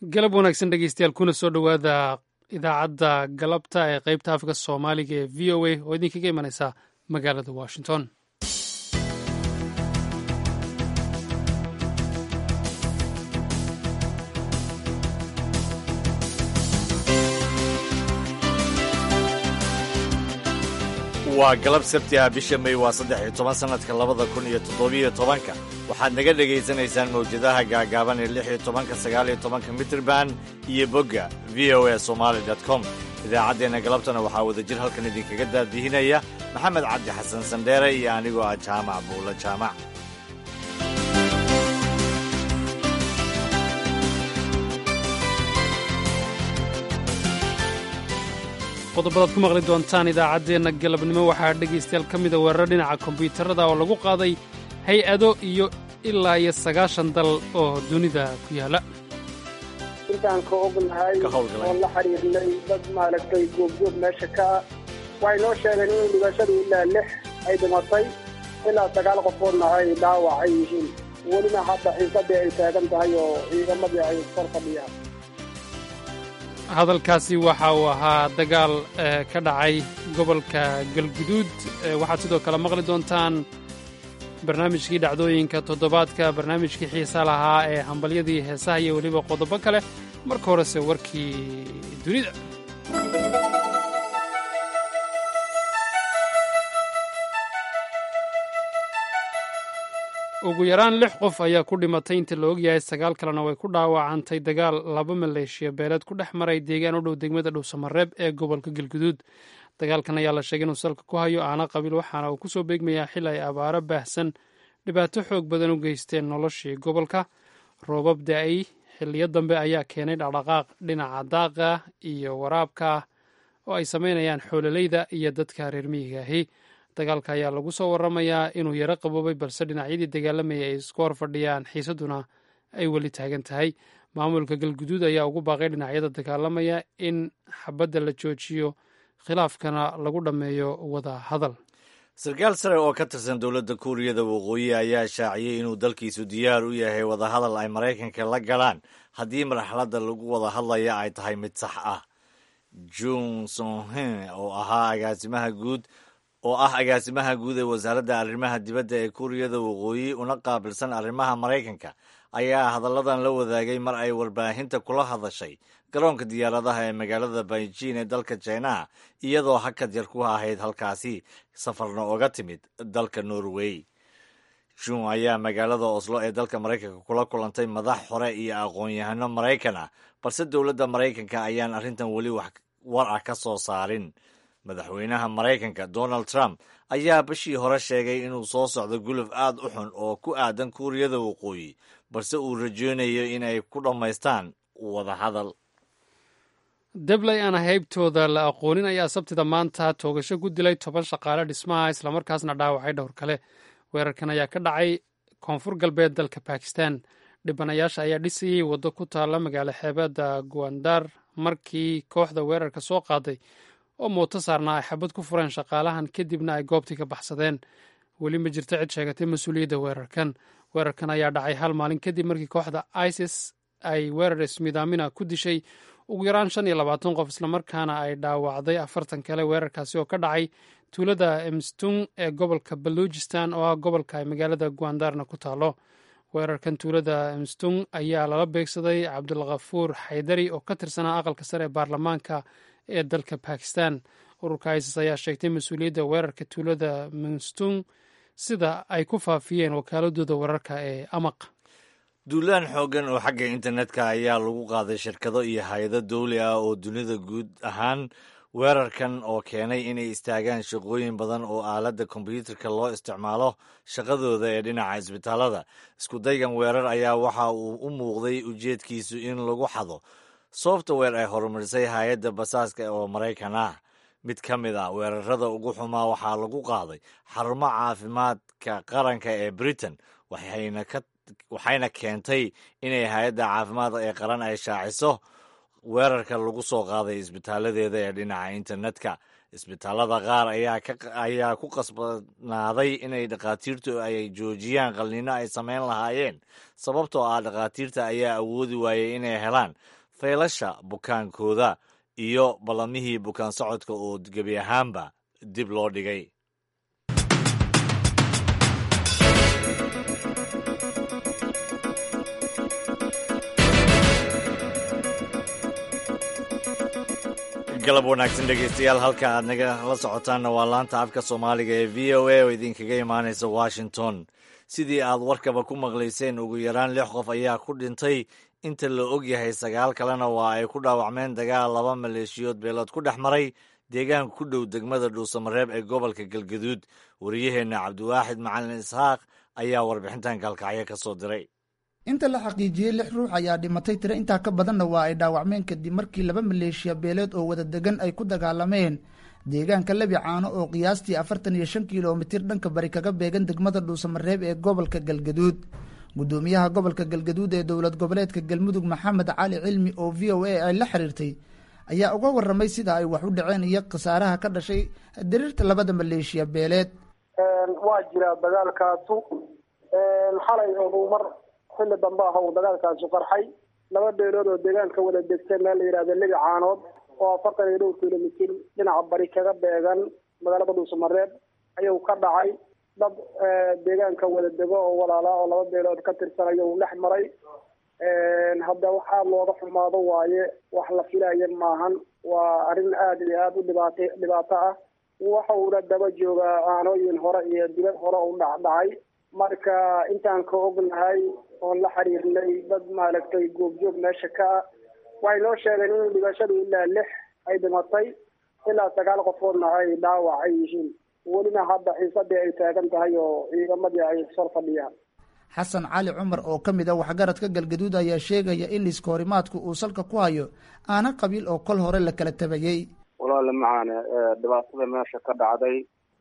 galab wanaagsan dhegeystayaal kuna soo dhowaada idaacadda galabta ee qeybta afka soomaaliga ee v o a oo idinkaga imanaysa magaalada washington waa galab sabti ah bisha may waa saddex iyo toban sannadka labada kun iyo toddobiyo tobanka waxaad naga dhegaysanaysaan mawjadaha gaagaaban ee lix iyo tobanka sagaal iyo tobanka mitrband iyo bogga v o a somaali dot com idaacaddeenna galabtana waxaa wadajir halkan idinkaga daadihinaya maxamed cabdi xasan sandheere iyo anigoo ah jaamac buulo jaamac qodobadaad ku maqli doontaan idaacaddeenna galabnimo waxaa dhegaystayaal ka mida weerar dhinaca kombiyuutarada oo lagu qaaday hay-ado iyo ilaa iyo sagaashan dal oo dunida ku yaala intaan ka ognahay oo la xiriirnay dad maaragtay goobjoog meesha ka ah waxay noo sheegeen in dhibashadu ilaa lix ay dhimatay ilaa sagaal qofoodna ay dhaawac ay yihiin welina hadda xiisadii ay taagan tahay oo ciidamadii ay kor fadhiyaan hadalkaasi waxa uu ahaa dagaal ka dhacay gobolka galguduud waxaad sidoo kale maqli doontaan barnaamijkii dhacdooyinka toddobaadka barnaamijkii xiisa lahaa ee hambalyadii heesaha iyo weliba qodobo kale marka horese warkii dunida ugu yaraan lix qof ayaa ku dhimatay inta la ogyahay sagaal kalena way ku dhaawacantay dagaal laba maleeshiya beeleed ku dhex maray deegaan u dhow degmada dhowsamareeb ee gobolka galguduud dagaalkan ayaa la sheegay inuu salka ku hayo aana qabiil waxaana uu kusoo beegmayaa xil ay abaaro baahsan dhibaato xoog badan u geysteen noloshii gobolka roobab da-ay xiliyo dambe ayaa keenay dhaqdhaqaaq dhinaca daaqa iyo waraabka oo ay samaynayaan xoololeyda iyo dadka reer miyiga ahi dagaalka ayaa lagu soo waramayaa inuu yaro qaboobay balse dhinacyadii dagaalamayay ay isku hor fadhiyaan xiisaduna ay weli taagan tahay maamulka galguduud ayaa ugu baaqay dhinacyada dagaalamaya in xabadda la joojiyo khilaafkana lagu dhammeeyo wada hadal sarkaal sare oo ka tirsan dowladda kuuriyada waqooyi ayaa shaaciyey inuu dalkiisu diyaar u yahay wadahadal ay maraykanka la galaan haddii marxaladda lagu wada hadlaya ay tahay mid sax ah jun sonhen oo ahaa agaasimaha guud oo ah agaasimaha guud ee wasaaradda arrimaha dibadda ee kuuriyada waqooyi una qaabilsan arrimaha maraykanka ayaa hadalladan la wadaagay mar ay warbaahinta kula hadashay garoonka diyaaradaha ee magaalada beijing ee dalka jinaha iyadoo hakad yar ku ahayd halkaasi safarna oga timid dalka norway jun ayaa magaalada oslo ee dalka maraykanka kula kulantay madax hore iyo aqoon-yahano maraykan ah balse dowladda maraykanka ayaan arrintan weli wax war ah ka soo saarin madaxweynaha maraykanka donald trump ayaa bishii hore sheegay inuu soo socdo guluf aad u xun oo ku aadan kuuriyada waqooyi balse uu rajoonayo in ay ku dhammaystaan wadahadal debley aan haybtooda la aqoonin ayaa sabtida maanta toogasho ku dilay toban shaqaale dhismaha islamarkaasna dhaawacay dhowr kale weerarkan ayaa ka dhacay koonfur galbeed dalka bakistan dhibanayaasha ayaa dhisayey waddo ku taalla magaalo xeebeedda guandar markii kooxda weerarka soo qaaday oo mooto saarnaa ay xabad ku fureen shaqaalahan kadibna ay goobtii ka baxsadeen weli ma jirto cid sheegatay mas-uuliyadda weerarkan weerarkan ayaa dhacay hal maalin kadib markii kooxda isis ay weerar ismidaamina ku dishay ugu yaraan shan iyo labaatan qof islamarkaana ay dhaawacday afartan kale weerarkaasi oo ka dhacay tuulada emstung ee gobolka baluujistan oo ah gobolka ay magaalada guandarna ku taalo weerarkan tuulada emstung ayaa lala beegsaday cabdulkhafuur xaydari oo ka tirsanaa aqalka sare ee baarlamaanka ee dalka bakistan ururka isis ayaa sheegtay mas-uuliyadda weerarka tuulada minstung sida ay ku faafiyeen wakaaladooda wararka ee amaq duulaan xooggan oo xagga internetka ayaa lagu qaaday shirkado iyo hay-ado dawli ah oo dunida guud ahaan weerarkan oo keenay inay istaagaan shaqooyin badan oo aaladda kombyuutarka loo isticmaalo shaqadooda ee dhinaca isbitaalada iskudaygan weerar ayaa waxa uu u muuqday ujeedkiisu in lagu xado software ay horumarisay hay-adda basaaska oo maraykan ah mid ka mid ah weerarada ugu xumaa waxaa lagu qaaday xarumo caafimaadka qaranka ee britain waxayna keentay inay hay-adda caafimaadka ee qaran ay shaaciso weerarka lagu soo qaaday isbitaaladeeda ee dhinaca internetka isbitaalada qaar ayaa ku qasbanaaday inay dhakhaatiirtu ay joojiyaan qalnino ay samayn lahaayeen sababtoo ah dhakhaatiirta ayaa awoodi waayey inay helaan faylasha bukaankooda iyo ballamihii bukaan socodka oo gebi ahaanba dib loo dhigay galab wanaagsan dhegeystayaal halka aad naga la socotaanna waa laanta afka soomaaliga ee v o a oo idinkaga imaanaysa washington sidii aad warkaba ku maqlayseen ugu yaraan lix qof ayaa ku dhintay inta la og yahay sagaal kalena waa ay ku dhaawacmeen dagaal laba maleeshiyood beelood ku dhex maray deegaanka ku dhow degmada dhuusamareeb ee gobolka galgaduud wariyaheenna cabdiwaaxid macalin isxaaq ayaa warbixintan kalkacyo ka soo diray inta la xaqiijiyey lix ruux ayaa dhimatay tiro intaa ka badanna waa ay dhaawacmeen kadib markii laba maleeshiya beeleed oo wada degan ay ku dagaalameen deegaanka lebi caano oo qiyaastii afartan iyo shan kilomitir dhanka bari kaga beegan degmada dhuusamareeb ee gobolka galgaduud guddoomiyaha gobolka galgaduud ee dowlad goboleedka galmudug maxamed cali cilmi oo v o a ay la xiriirtay ayaa uga waramay sida ay wax u dhaceen iyo khasaaraha ka dhashay diriirta labada maleeshiya beeleed waa jira dagaalkaasu xalay mar xilli dambe ah uu dagaalkaasu qarxay laba beelood oo deegaanka wada degtay meel la yidhahda lebi caanood oo afartan iyo dhowr kilomitir dhinaca bari kaga beegan magaalada dhuusamareeb ayuu ka dhacay dad deegaanka wada dego oo walaala oo laba beelood ka tirsan ayuu dhex maray hadda wax aada looga xumaado waaye wax la filaya maahan waa arrin aada iyo aada u dhibaat dhibaato ah waxa uuna daba joogaa aanooyin hore iyo dibad hore u dhacdhacay marka intaan ka ognahay oon la xiriirnay dad maaragtay goobjoog meesha ka ah waxay noo sheegeen in dhibashadu ilaa lix ay dhimatay ilaa sagaal qofoodna ay dhaawac ay yihiin welina hadda xiisadii ay taagan tahay oo ciidamadii ay sor fadhiyaan xasan cali cumar oo ka mid a waxgaradka galgaduud ayaa sheegaya in liiska horimaadku uu salka ku hayo aana qabiil oo kol hore la kala tabayey walaale macaane dhibaatada meesha ka dhacday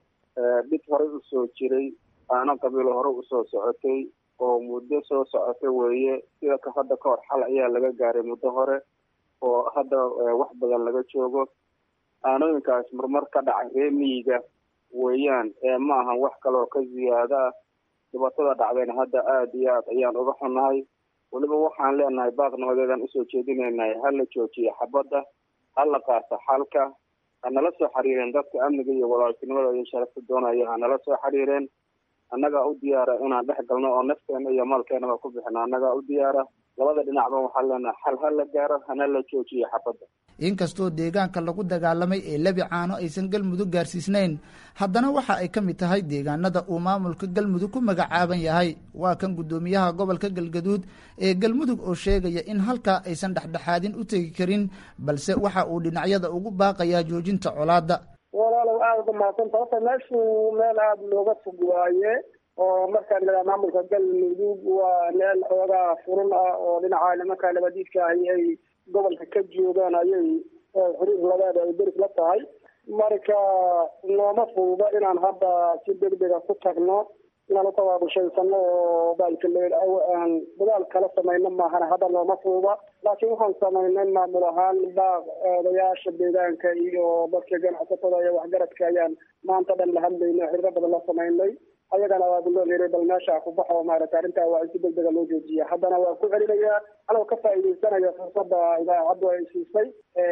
dhib horey usoo jiray aana qabiilo hore usoo socotay oo muddo soo socota weeye sida ka hadda ka hor xal ayaa laga gaaray muddo hore oo hadda wax badan laga joogo aanooyinkaas marmar ka dhacay ree miyiga weeyaan ee ma ahan wax kaleoo ka ziyaado ah dhibaatada dhacdayna hadda aada iyo aad ayaan uga xunnahay weliba waxaan leenahay baaqnimadeedaan usoo jeedinaynay ha la joojiyo xabadda ha la qaato xalka hanala soo xiriireen dadka amniga iyo walaaltinimada iyo sharafta doonaya hanala soo xiriireen annagaa u diyaara inaan dhex galno oo nafteena iyo maalkeenaba ku bixino annagaa u diyaara labada dhinacba waxaan leenahay xal ha la gaaro hana la joojiyo xabadda inkastoo deegaanka lagu dagaalamay ee lebi caano aysan galmudug gaarsiisnayn haddana waxa ay ka mid tahay deegaanada uu maamulka galmudug ku magacaaban yahay waa kan guddoomiyaha gobolka galgaduud ee galmudug oo sheegaya in halkaa aysan dhexdhexaadin u tegi karin balse waxa uu dhinacyada ugu baaqayaa joojinta colaadda walaalow aada uga mahadsanta horta meeshu meel aada looga fog waaye oo markaan lagaa maamulka galmudug waa meel xoogaa furun ah oo dhinaca nimanka nabadiidka ahi ay gobolka ka joogaan ayay xiriir labaada ay deris la tahay marka nooma fududa inaan hadda si degdega ku tagno inaan utawaabushaysanno oo baalkaleaan dadaal kala samayno maahana hadda nooma fududa laakiin waxaan samaynay maamul ahaan baaq odayaasha deegaanka iyo dadka ganacsatada iyo waxgaradka ayaan maanta dhan la hadlaynay xiriiro badan la samaynay ayagana waa guloo leeray bal meesha ku baxo maaragta arrintaa waa in si degdega loo joojiya haddana waa ku celinayaa anoo ka faa'iidaysanaya fursadda idaacaddu ay siisay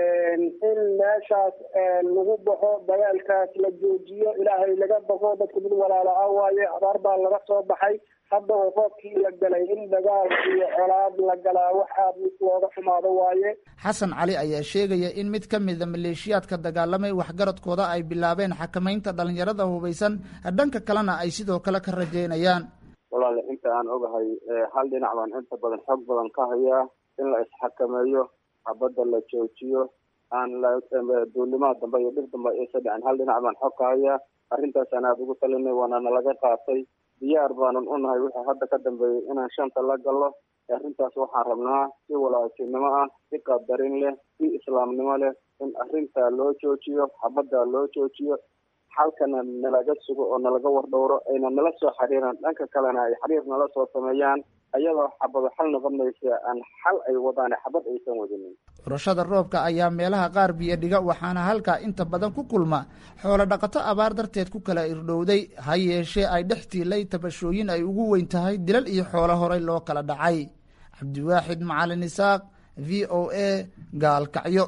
in meeshaas lagu baxo dagaalkaas la joojiyo ilaahay laga baqo dadku mid walaala ah waaye abaar baa laga soo baxay hadda oo roobkii la galay in dagaal iyo colaad la galaa waxaa looga xumaado waaye xasan cali ayaa sheegaya in mid ka mida maleeshiyaadka dagaalamay waxgaradkooda ay bilaabeen xakamaynta dhalinyarada hubaysan dhanka kalena ay sidoo kale ka rajeynayaan walaale inta aan ogahay hal dhinac baan inta badan xoog badan ka hayaa in la isxakameeyo xabadda la joojiyo aan duulimaad dambe iyo dhir dambe aysa dhicin hal dhinac baan xog ka hayaa arrintaasaan aada ugu talinay waana nalaga qaatay diyaar baanan u nahay wixii hadda ka dambeeyey inaan shanta la gallo arrintaas waxaan rabnaa si walaaltinimo ah si qadarin leh si islaamnimo leh in arrintaa loo joojiyo xabaddaa loo joojiyo xalkana nalaga sugo oo nalaga wardhowro ayna nala soo xiriiraan dhanka kalena ay xiriir nala soo sameeyaan ayadoo xabado xal noqonaysa aan xal ay wadaan xabad aysan wadinin urashada roobka ayaa meelaha qaar biyo dhiga waxaana halkaa inta badan ku kulma xoolo dhaqato abaar darteed ku kala irdhowday ha yeeshee ay dhex tiilay tabashooyin ay ugu weyn tahay dilal iyo xoolo horay loo kala dhacay cabdiwaaxid macalin isaaq v o a gaalkacyo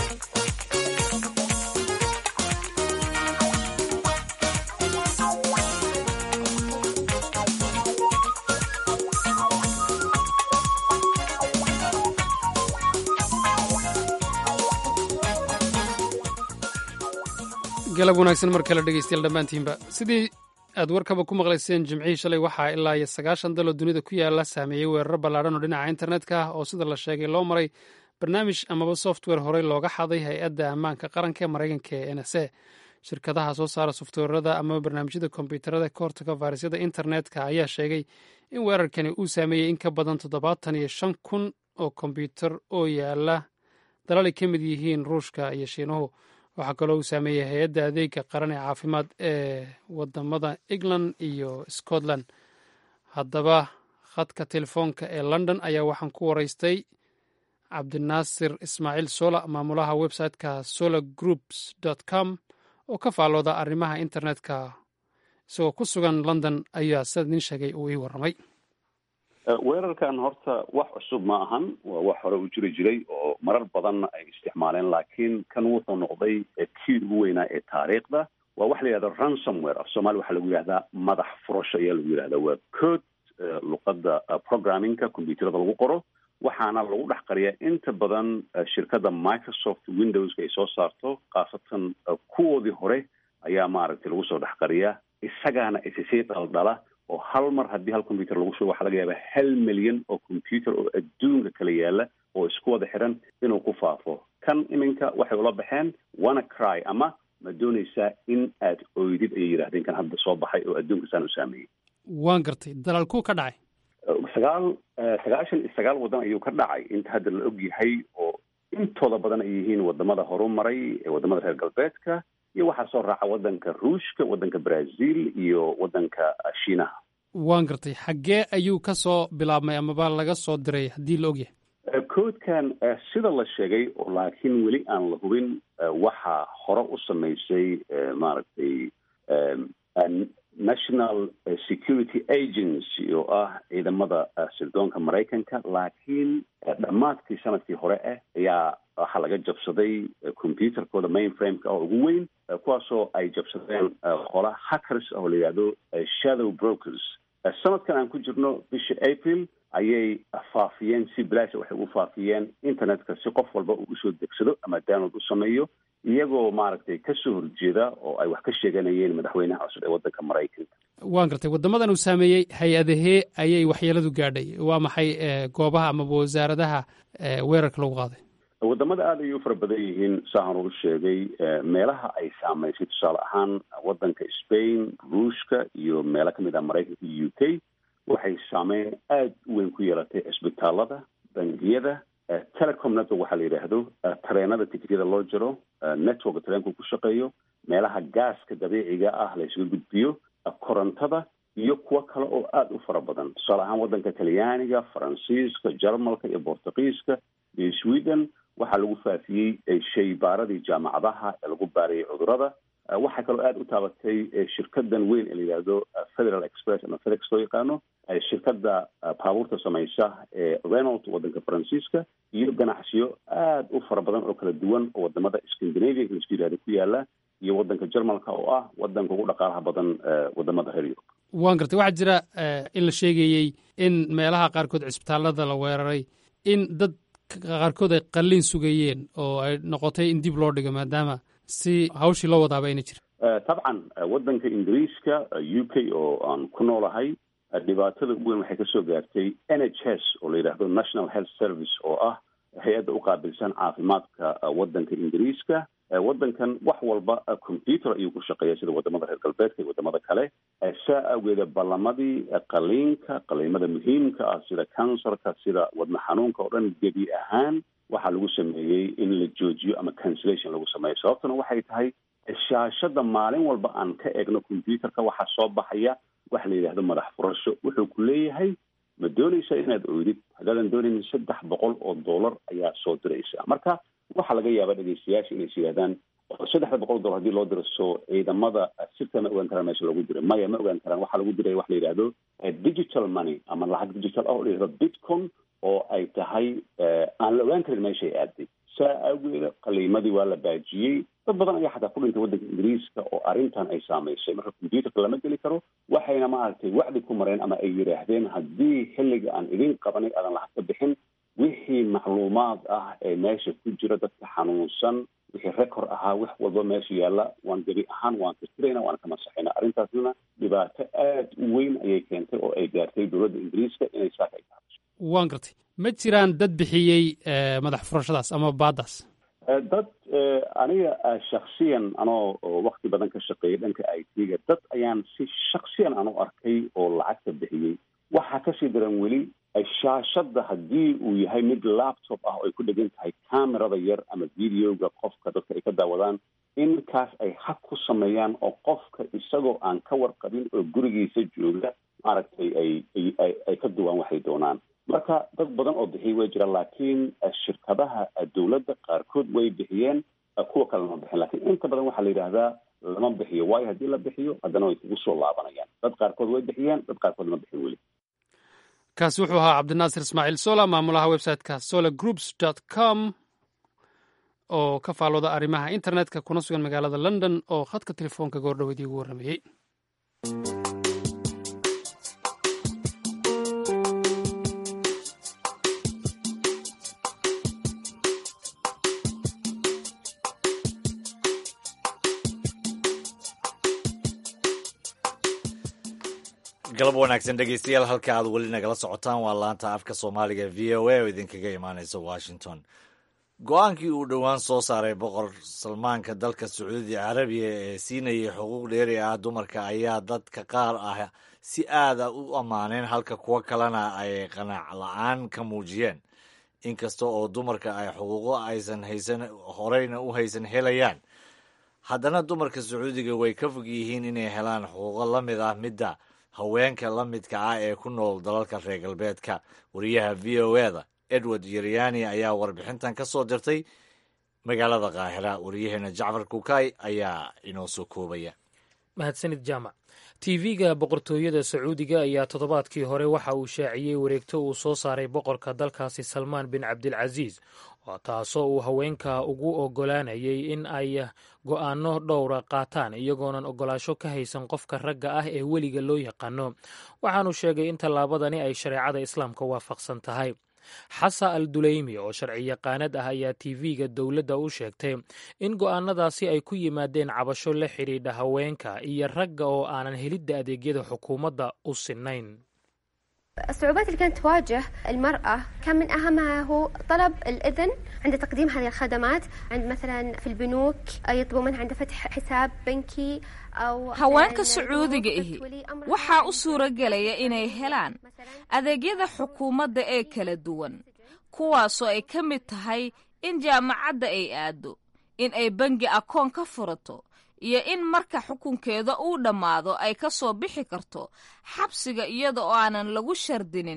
galab wanaagsan mar kale dhegeystayaal dhammaantiinba sidii aad warkaba ku maqlayseen jimcihii shalay waxaa ilaa iyo sagaashan daloo dunida ku yaala saameeyey weeraro ballaadhan oo dhinaca internetka ah oo sida la sheegay loo maray barnaamij amaba software horey looga xaday hay-adda ammaanka qaranka ee maraykanka ee n s a shirkadaha soo saara softweerada amaba barnaamijyada kombyuutarada ka hortaga fayrasyada internetka ayaa sheegay in weerarkani uu saameeyey in ka badan toddobaatan iyo shan kun oo kombyuutar oo yaala dalal ay ka mid yihiin ruushka iyo shiinuhu waxaa kaloo uu saameeyey hay-adda adeega qaran ee caafimaad ee wadamada england iyo scotland haddaba khadka telefoonka ee london ayaa waxaan ku waraystay cabdinaasir ismaaciil sola maamulaha websiteka solar groups com oo ka faallooda arrimaha internetka isagoo ku sugan london ayaa sida nin sheegay uu ii warramay weerarkan horta wax cusub ma ahan waa wax hore u jiri jiray oo marar badanna ay isticmaaleen laakiin kan wuxuu noqday kii ugu weynaa ee taariikhda waa waxa la yihahda ransomware af soomaliya waxaa lagu yihahdaa madax furasho ayaa lagu yihahdaa waa code luqadda programmingka combyuuterada lagu qoro waxaana lagu dhex qariyaa inta badan shirkadda microsoft windowska ay soo saarto khaasatan kuwoodii hore ayaa maaragtay lagu soo dhex qariyaa isagaana isisii dhaldhala oo hal mar haddii hal combyuter lagu shubo waxaa laga yaabaa hal milyan oo combyuter oo adduunka kala yaala oo isku wada xiran inuu ku faafo kan iminka waxay ula baxeen wana cry ama ma doonaysaa in aad oydid ayay yidhahdeen kan hadda soo baxay oo adduunka saan u saameeyey waan gartay dalaalkuu ka dhacay sagaal sagaashan iyo sagaal waddan ayuu ka dhacay inta hadda la og yahay oo intooda badan ay yihiin wadamada horumaray ee wadamada reer galbeedka iyo waxaa soo raaca waddanka ruushka waddanka brazil iyo waddanka shiinaha waan gartay xaggee ayuu ka soo bilaabmay amaba laga soo diray haddii la ogyahay codekan sida la sheegay oo laakiin weli aan la hubin waxaa hore u samaysay maaragtay national security agency oo ah ciidamada sirdoonka maraykanka laakiin dhammaadkii sanadkii hore ah ayaa waxaa laga jabsaday computerkooda mainframeka oo ugu weyn kuwaasoo ay jabsadeen qola hackers oo la yidhahdo shadow brokers sanadkan aan ku jirno bisha april ayay faafiyeen si bilaasha waxay u faafiyeen internetka si qof walba uu usoo degsado ama download u sameeyo iyagoo maaragtay kasoo horjeeda oo ay wax ka sheeganayeen madaxweynaha cusub ee waddanka maraykanka waan gartay waddamadan uu saameeyey hay-adahee ayay waxyeeladu gaadhay waa maxay goobaha amaba wasaaradaha weerarka lagu qaaday wadamada aada ayay u fara badan yihiin saahan uu sheegay meelaha ay saamaysay tusaale ahaan waddanka spain ruushka iyo meelo kamid ah maraykanka iyo u k waxay saameyn aada u weyn ku yeelatay cisbitaalada bangiyada telecom network waxaa la yidhaahdo tareenada tikityada loo jiro networka tareenku ku shaqeeyo meelaha gaaska dabiiciga ah la isuga gudbiyo korontada iyo kuwo kale oo aada u fara badan tusaale ahaan waddanka talyaaniga faransiiska jarmalka iyo bortugiiska iyo sweden waxaa lagu faafiyey shaybaaradii jaamacadaha ee lagu baarayay cudurada waxaa kaloo aada u taabatay shirkadan weyn ee la yidhaahdo federal express ama fedex loo yaqaano shirkadda baabuurta samaysa ee renault waddanka faransiiska iyo ganacsiyo aada u fara badan oo kala duwan oo wadamada scandinavia laisku yidhahdo ku yaala iyo waddanka jarmalka oo ah waddanka ugu dhaqaalaha badan wadamada reer yurub waan gartay waxaa jira in la sheegayey in meelaha qaarkood cisbitaalada la weeraray in dad qaarkood ay qalliin sugayeen oo ay noqotay in dib loo dhigo maadaama si hawshii loo wadaaba ayna jira tabcan waddanka ingiriiska u k oo aan ku noolahay dhibaatada ugu weyn waxay kasoo gaartay n h s oo la yidhaahdo national health service oo ah hay-adda u qaabilsan caafimaadka waddanka ingiriiska waddankan wax walba computer ayuu ku shaqeeya sida wadamada reer galbeedka iyo wadamada kale saa awgeeda ballamadii qaliinka qaliimada muhiimka ah sida cancerka sida wadna xanuunka oo dhan gebi ahaan waxaa lagu sameeyey in la joojiyo ama cancellation lagu sameeyo sababtuna waxay tahay shaashada maalin walba aan ka eegno computerka waxaa soo baxaya waxa la yidhahdo madax furasho wuxuu ku leeyahay ma doonaysa inaad oydid haddaadan doonaynin saddex boqol oo dollar ayaa soo diraysa marka waxaa laga yaabaa dhegeystayaasha inay is yidhahdaan saddexda boqol dollar hadii loo diro soo ciidamada sirta ma ogaan karaan meesha loogu diray maya ma ogaan karaan waxaa lagu diray waxa la yidhahdo digital money ama lacag digital ah oo la yidhahdo bitcom oo ay tahay aan la ogaan karin meeshay aaday saa awgeeda qaliimadii waa la baajiyey dad badan ayaa xataa ku dhintay waddanka ingiriiska oo arrintan ay saamaysay marka combyuterka lama geli karo waxayna maaragtay wacdi ku mareen ama ay yidhaahdeen haddii xilliga aan idin qabanay aadan lacag ka bixin wixii macluumaad ah ee meesha ku jira dadka xanuunsan wixii record ahaa wax walba meesha yaalla waan gebi ahaan waan tirtirayna waan ka masaxayna arrintaasna dhibaato aad u weyn ayay keentay oo ay gaartay dowladda ingiriiska inay saaka ay tahay waan gartay ma jiraan dad bixiyey madax furashadaas ama baadaas dad aniga shaksiyan anoo wakti badan ka shaqeeyay dhanka i t-ga dad ayaan si shaksiyan aan u arkay oo lacagta bixiyey waxaa kasii daran weli shaashadda haddii uu yahay mid laptop ah oo ay ku dhegan tahay camerada yar ama videoga qofka dadka ay ka daawadaan in kaas ay hag ku sameeyaan oo qofka isagoo aan ka warqabin oo gurigiisa jooga maaragtay ay ay ay ka duwaan waxay doonaan marka dad badan oo bixiyay way jiraan laakiin shirkadaha dowladda qaarkood way bixiyeen kuwa kale lama bixin lakiin inta badan waxaa la yidhaahdaa lama bixiyo waayo haddii la bixiyo haddana way kugu soo laabanayaan dad qaarkood way bixiyeen dad qaarkood lama bixin weli kaasi wuxuu ahaa cabdinaasir ismaaciil sola maamulaha websiteka solar groups dot com oo ka faalooda arrimaha internetka kuna sugan magaalada london oo khadka telefoonka goordhoweedii ugu warramayey galab wanaagsan dhegeystayaal halka aad weli nagala socotaan waa laanta afka soomaaliga v o a oo idinkaga imaaneysa washington go-aankii uu dhowaan soo saaray boqor salmaanka dalka sacuudi carabiya ee siinayay xuquuq dheeri ah dumarka ayaa dadka qaar ah si aada u ammaaneen halka kuwo kalena ay qanac la-aan ka muujiyeen inkasta oo dumarka ay xuquuqo aysan haysan horeyna u haysan helayaan haddana dumarka sacuudiga way ka fog yihiin inay helaan xuquuqo la mid ah midda haweenka la midka ah ee ku nool dalalka reer galbeedka wariyaha v o eda edward yeryani ayaa warbixintan ka soo dirtay magaalada kaahira wariyaheena jacfar kukay ayaa inoo soo koobaya mahadsanid jaamac tv-ga boqortooyada sacuudiga ayaa toddobaadkii hore waxa uu shaaciyey wareegto uu soo saaray boqorka dalkaasi salmaan bin cabdilcasiis taasoo uu haweenka ugu oggolaanayay in ay go'aano dhowra qaataan iyagoonan oggolaasho ka haysan qofka ragga ah ee weliga loo yaqaano waxaanu sheegay in tallaabadani ay shareecada islaamka waafaqsan tahay xasa al duleymi oo sharci yaqaanad ah ayaa tv-ga dowladda u sheegtay in go'aanadaasi ay ku yimaadeen cabasho la xidhiidha haweenka iyo ragga oo aanan helidda adeegyada xukuumadda u sinnayn الصعوبات اللي كانت تواجه المرأة كان من أهمها هو طلب الإذن عند تقديم هذه الخدمات عند مثلا في البنوك يطلبوا منها عند فتح حساب بنكي أو haweenka sacuudiga ihi waxaa u suura gelaya inay helaan adeegyada xukuumadda ee kala duwan kuwaasoo ay ka mid tahay in jaamacadda ay aado in ay bangi akoon ka furato iyo in marka xukunkeeda uu dhammaado ay ka soo bixi karto xabsiga iyada oo aanan lagu shardinin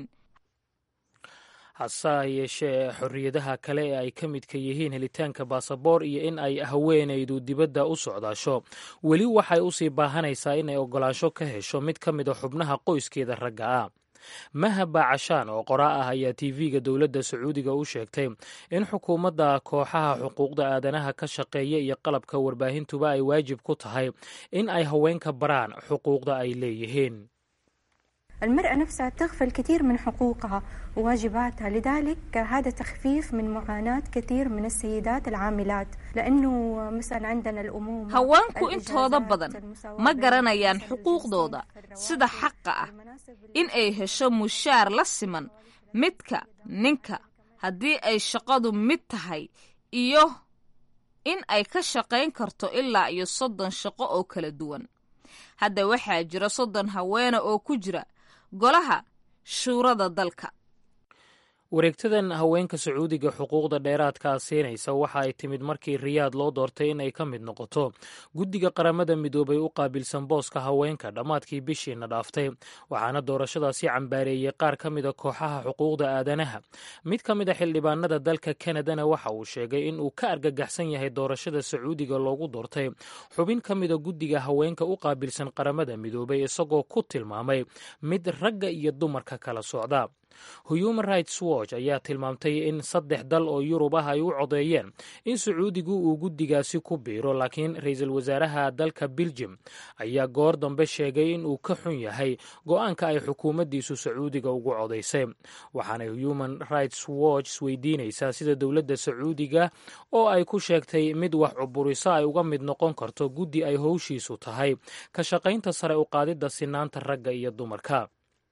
hase yeeshee xorriyadaha kale ee ay ka midka yihiin helitaanka baasaboor iyo in ay haweenaydu dibadda u socdaasho weli waxay usii baahanaysaa inay oggolaansho ka hesho mid ka mid a xubnaha qoyskeeda ragga ah mahaba cashaan oo qoraa ah ayaa tv-ga dowladda sacuudiga u sheegtay in xukuumadda kooxaha xuquuqda aadanaha ka shaqeeya iyo qalabka warbaahintuba ay waajib ku tahay in ay haweenka baraan xuquuqda ay leeyihiin المرأة نفسها تغفل كثير من حقوقها وواجباتها لذلك هذا تخفيف من معاناة كثير من السيدات العاملات لأنه مثلا عندنا الأمومة haweenku intooda badan ma garanayaan xuquuqdooda sida xaqa ah in ay hesho mushaar la siman midka ninka haddii ay shaqadu mid tahay iyo in ay ka shaqayn karto ilaa iyo soddon shaqo oo kala duwan hadda waxaa jira soddon haweene oo ku jira golaha shuurada dalka wareegtadan haweenka sacuudiga xuquuqda dheeraadkaa siinaysa waxa ay timid markii riyaad loo doortay in ay ka mid noqoto guddiga qaramada midoobay u qaabilsan booska haweenka dhammaadkii bishiina dhaaftay waxaana doorashadaasi cambaareeyey qaar ka mida kooxaha xuquuqda aadanaha mid ka mid a xildhibaanada dalka kanadana waxa uu sheegay in uu ka argagaxsan yahay doorashada sacuudiga loogu doortay xubin ka mida guddiga haweenka u qaabilsan qaramada midoobay isagoo ku tilmaamay mid ragga iyo dumarka kala socda human rights watch ayaa tilmaamtay in saddex dal oo yurub ah ay u codeeyeen in sacuudigu uu guddigaasi ku biiro laakiin ra-iisul wasaaraha dalka beljum ayaa goor dambe sheegay in uu ka xun yahay go-aanka ay xukuumaddiisu sacuudiga ugu codaysay waxaanay human rights watch isweydiinaysaa sida dowladda sacuudiga oo ay ku sheegtay mid wax cuburiso ay uga mid noqon karto guddi ay howshiisu tahay ka shaqaynta sare u qaadidda sinaanta ragga iyo dumarka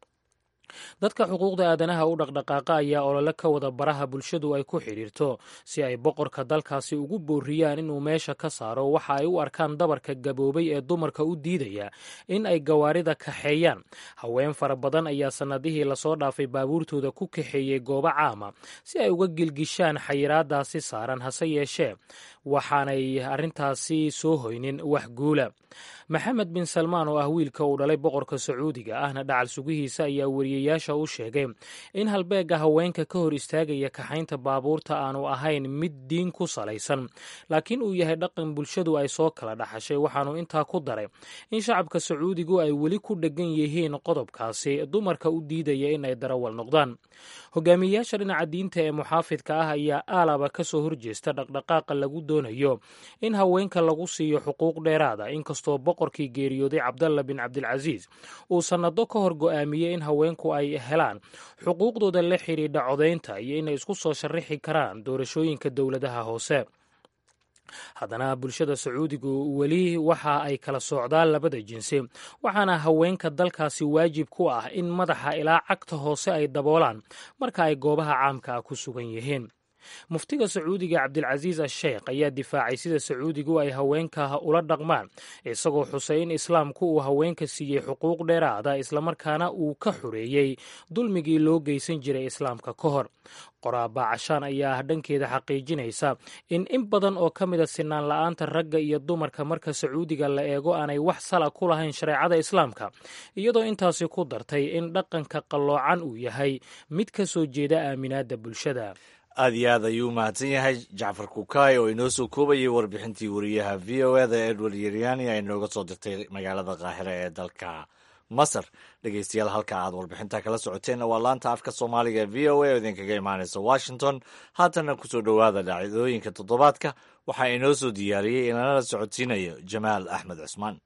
dadka xuquuqda aadanaha u dhaqdhaqaaqa ayaa olole ka wada baraha bulshadu ay ku xidhiirto si ay boqorka dalkaasi ugu booriyaan inuu meesha ka saaro waxa ay u arkaan dabarka gaboobay ee dumarka u diidaya in ay gawaarida kaxeeyaan haween fara badan ayaa sannadihii lasoo dhaafay baabuurtooda ku kaxeeyey goobo caama si ay uga gilgishaan xayiraadaasi saaran hase yeeshee waxaanay arrintaasi soo hoynin wax guula maxamed bin salmaan oo ah wiilka uu dhalay boqorka sacuudiga ahna dhacal sugihiisa ayaa weriyayaasha u sheegay in halbeegga haweenka ka hor istaagaya kaxaynta baabuurta aanu ahayn mid diin ku salaysan laakiin uu yahay dhaqan bulshadu ay soo kala dhaxashay waxaanu intaa ku daray in shacabka sacuudigu ay weli ku dheggan yihiin qodobkaasi dumarka u diidaya in ay darawal noqdaan hogaamiyeyaasha dhinaca diinta ee muxaafidka ah ayaa aalaba ka soo horjeesta dhaqdhaqaaqa lagu doonayo in haweenka lagu siiyo xuquuq dheeraada inkastoo boqorkii geeriyooday cabdalla bin cabdilcasiis uu sannado ka hor go'aamiyey in haweenku ay helaan xuquuqdooda la xidhiidha codaynta iyo inay isku soo sharrixi karaan doorashooyinka dowladaha hoose haddana bulshada sacuudigu weli waxa ay kala socdaan labada jinsi waxaana haweenka dalkaasi waajib ku ah in madaxa ilaa cagta hoose ay daboolaan marka ay goobaha caamka ah ku sugan yihiin muftiga sacuudiga cabdilcasiis asheekh ayaa difaacay sida sacuudigu ay haweenka ula dhaqmaan isagoo xusay in islaamku uu haweenka siiyey xuquuq dheeraada islamarkaana uu ka xoreeyey dulmigii loo geysan jiray islaamka ka hor qoraaba cashaan ayaa dhankeeda xaqiijinaysa in in badan oo ka mida sinaan la-aanta ragga iyo dumarka marka sacuudiga la eego aanay wax sala ku lahayn shareecada islaamka iyadoo intaasi ku dartay in dhaqanka qalloocan uu yahay mid ka soo jeeda aaminaadda bulshada aad iyo aad ayuu mahadsan yahay jacfar kukaay oo inoo soo koobayay warbixintii wariyaha v o eda edward yeryani ay nooga soo dirtay magaalada qaahira ee dalka masar dhegeystayaal halka aad warbixinta kala socoteenna waa laanta afka soomaaliga ee v o a oo idinkaga imaanaysa washington haatana kusoo dhowaada dhacdooyinka toddobaadka waxaa inoo soo diyaariyey inanala socodsiinayo jamaal axmed cusmaan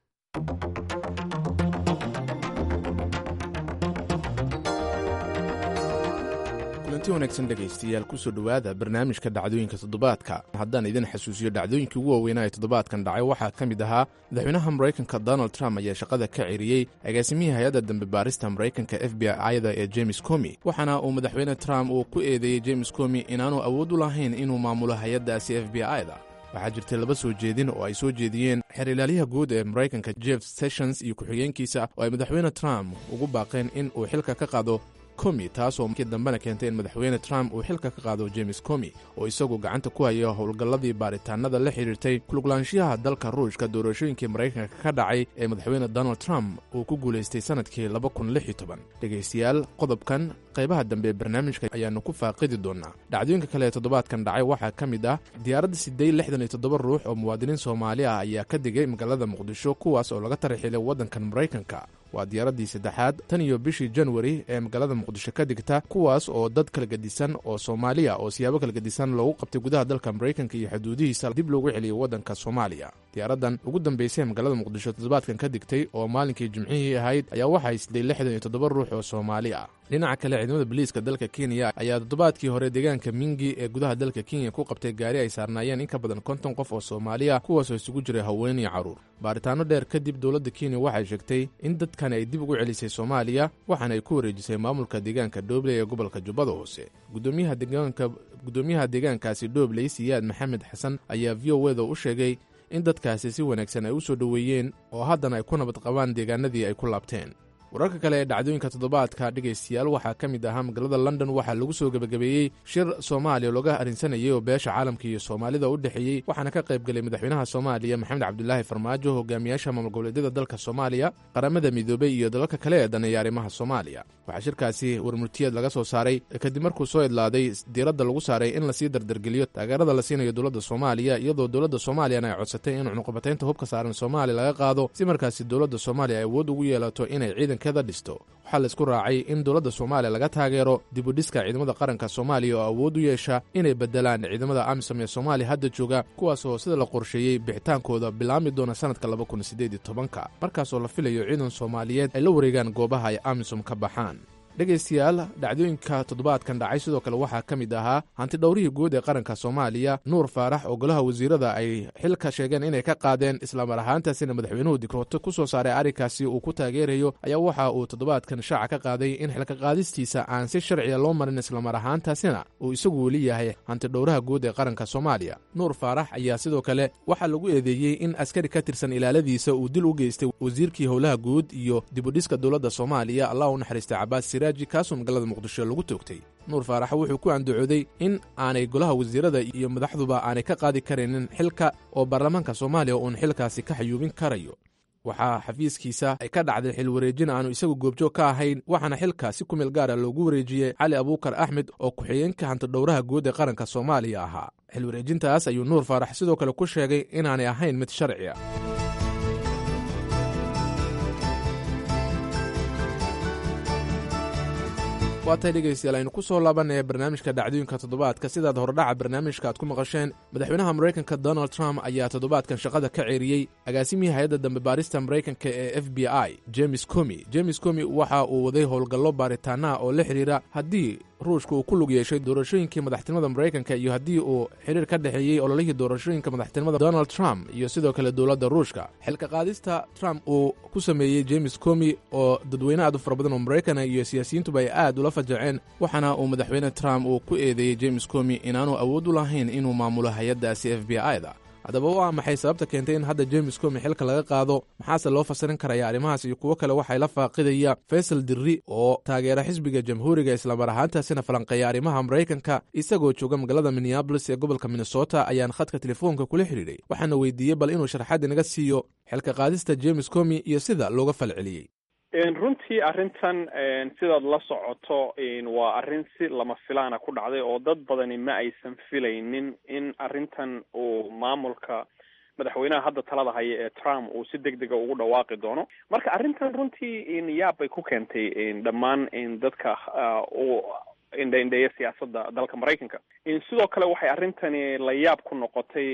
kulanti wanaagsan dhegaystayaal kusoo dhowaada barnaamijka dhacdooyinka toddobaadka haddaan idin xasuusiyo dhacdooyinkii ugu waaweynaa ee toddobaadkan dhacay waxaa ka mid ahaa madaxweynaha maraykanka donald trump ayaa shaqada ka ceriyey agaasimihii hay-adda dambe baarista maraykanka f b i-da ee james comi waxaana uu madaxweyne trump uu ku eedeeyey james comi inaanu awood u lahayn inuu maamulo hay-addaasi f b i-da waxaa jirtay laba soo jeedin oo ay soo jeediyeen xeer ilaalyaha guud ee maraykanka jeff sessions iyo ku-xigeenkiisa oo ay madaxweyne trump ugu baaqeen in uu xilka ka qaado comi taasoo markii dambena keentay in madaxweyne trump uu xilka ka qaado james comi oo isagu gacanta ku haya howlgalladii baaritaanada la xidhiirtay kuluglaanshiyaha dalka ruushka doorashooyinkii maraykanka ka dhacay ee madaxweyne donald trump uu ku guulaystay sannadkii dhegaystayaal qodobkan qaybaha dambe ee barnaamijka ayaannu ku faaqidi doonnaa dhacdooyinka kale ee toddobaadkan dhacay waxaa ka mid ah diyaaradda sidday lixdan iyo toddoba ruux oo muwaadiniin soomaali ah ayaa ka digay magaalada muqdisho kuwaas oo laga tarixilay waddankan maraykanka waa diyaaraddii saddexaad tan iyo bishii janwari ee magaalada muqdisho ka digta kuwaas oo dad kala gedisan oo soomaaliya oo siyaabo kala gedisan loogu qabtay gudaha dalka maraykanka iyo xuduudihiisa dib loogu celiyey waddanka soomaaliya diyaaraddan ugu dambaysay ee magaalada muqdisho toddobaadkan ka digtay oo maalinkii jimcihii ahayd ayaa waxay siday lixdan iyo toddoba ruux oo soomaali ah dhinaca kale ciidamada boliiska dalka kenya ayaa toddobaadkii hore deegaanka mingi ee gudaha dalka kenya ku qabtay gaari ay saarnaayeen in ka badan konton qof oo soomaaliya kuwaasoo isugu jiray haween iyo carruur baaritaano dheer kadib dowladda kenya waxay sheegtay in dadkani ay dib ugu celisay soomaaliya waxaana ay ku wareejisay maamulka deegaanka dhobley ee gobolka jubbada hoose gudoomiyaha deegaankaasi dhobley siyaad maxamed xasan ayaa v o eda u sheegay in dadkaasi si wanaagsan ay u soo dhoweeyeen oo haddana ay ku nabad qabaan deegaanadii ay ku laabteen wararka kale ee dhacdooyinka toddobaadka dhegaystayaal waxaa ka mid ahaa magaalada london waxaa lagu soo gebagabeeyey shir soomaaliya looga arrinsanayay oo beesha caalamka iyo soomaalida u dhexeeyey waxaana ka qayb gelay madaxweynaha soomaaliya maxamed cabdulaahi farmaajo hogaamiyaasha maamul goboleedyada dalka soomaaliya qaramada midoobey iyo dalalka kale ee daneeya arrimaha soomaaliya waxaa shirkaasi warmurtiyeed laga soo saaray kadib markuu soo idlaaday diiradda lagu saaray in lasii dardargeliyo taageerada la siinayo dowladda soomaaliya iyadoo dowladda soomaaliyana ay codsatay in cunuqabataynta hubka saaran soomaaliya laga qaado si markaasi dowladda soomaaliya ay awood ugu yeelato inay ciidanka ciidankeeda dhisto waxaa laisku raacay in dowladda soomaaliya laga taageero dibudhiska ciidamada qaranka soomaaliya oo awood u yeesha inay beddelaan ciidamada amisom ee soomaaliya hadda jooga kuwaasoo sida la qorsheeyey bixitaankooda bilaami doona sannadka laba kun siddeed iyo tobanka markaasoo la filayo ciidan soomaaliyeed ay la wareegaan goobaha ay amisom ka baxaan dhegaystayaal dhacdooyinka toddobaadkan dhacay sidoo kale waxaa ka mid ahaa hanti dhowrihii guud ee qaranka soomaaliya nuur faarax oo golaha wasiirada ay xilka sheegeen inay ka qaadeen islamar ahaantaasina madaxweynuhu dikrooto ku soo saaray arrinkaasi uu ku taageerayo ayaa waxa uu toddobaadkan shaaca ka qaaday in xilka qaadistiisa aan si sharciya loo marin islamar ahaantaasina uu isagu weli yahay hanti dhowraha guud ee qaranka soomaaliya nuur faarax ayaa sidoo kale waxaa lagu eedeeyey in askari ka tirsan ilaaladiisa uu dil u geystay wasiirkii howlaha guud iyo dibudhiska dowladda soomaaliya allah u naxariistay cabaas kaasoo magaalada muqdisho lagu toogtay nuur faarax wuxuu ku andacooday in aanay golaha wasiirada iyo madaxduba aanay ka qaadi karaynin xilka oo baarlamaanka soomaaliya uun xilkaasi ka xayuubin karayo waxaa xafiiskiisa ay ka dhacday xil wareejin aanu isagu goobjoog ka ahayn waxaana xilka si ku meel gaara loogu wareejiyey cali abuukar axmed oo ku-xigeenka hantidhowraha guud ee qaranka soomaaliya ahaa xil wareejintaas ayuu nuur faarax sidoo kale ku sheegay inaanay ahayn mid sharci a waa tahay dhegaystayaal aynu ku soo laabanaya barnaamijka dhacdooyinka toddobaadka sidaad hordhaca barnaamijka aad ku maqasheen madaxweynaha maraykanka donald trump ayaa toddobaadkan shaqada ka ceeriyey agaasimihii hay-adda dambe baarista maraykanka ee f b i james comi james comi waxa uu waday howlgallo baaritaanaha oo la xidhiira haddii ruushka uu ku lug yeeshay doorashooyinkii madaxtinimada maraykanka iyo haddii uu xidhiir ka dhexeeyey ololihii doorashooyinka madaxtinimada donald trump iyo sidoo kale dowladda ruushka xilka qaadista trump uu ku sameeyey james comi oo dadweyne aad u fara badan oo maraykana iyo siyaasiyiintuba ay aad ula fajaceen waxaana uu madaxweyne trump uu ku eedeeyey james comi inaanu awood u lahayn inuu maamulo hay-addaasi f b i-da haddaba waa maxay sababta keentay in hadda james comi xilka laga qaado maxaase loo fasirin karaya arrimahaas iyo kuwo kale waxay la faaqidaya faysal dirri oo taageera xisbiga jamhuuriga islamar ahaantaasina falanqeeya arrimaha maraykanka isagoo jooga magaalada minneabolis ee gobolka minnesota ayaan khadka telefoonka kula xidhiidhay waxaana weydiiyey bal inuu sharxaad inaga siiyo xilka qaadista james comi iyo sida looga falceliyey runtii arrintan sidaad la socoto waa arrin si lama filaana ku dhacday oo dad badani ma aysan filaynin in arrintan uu maamulka madaxweynaha hadda talada haya ee trump uu si deg dega ugu dhawaaqi doono marka arrintan runtii yaab bay ku keentay dhammaan dadka u indhaindheeya siyaasadda dalka maraykanka sidoo kale waxay arrintani la yaab ku noqotay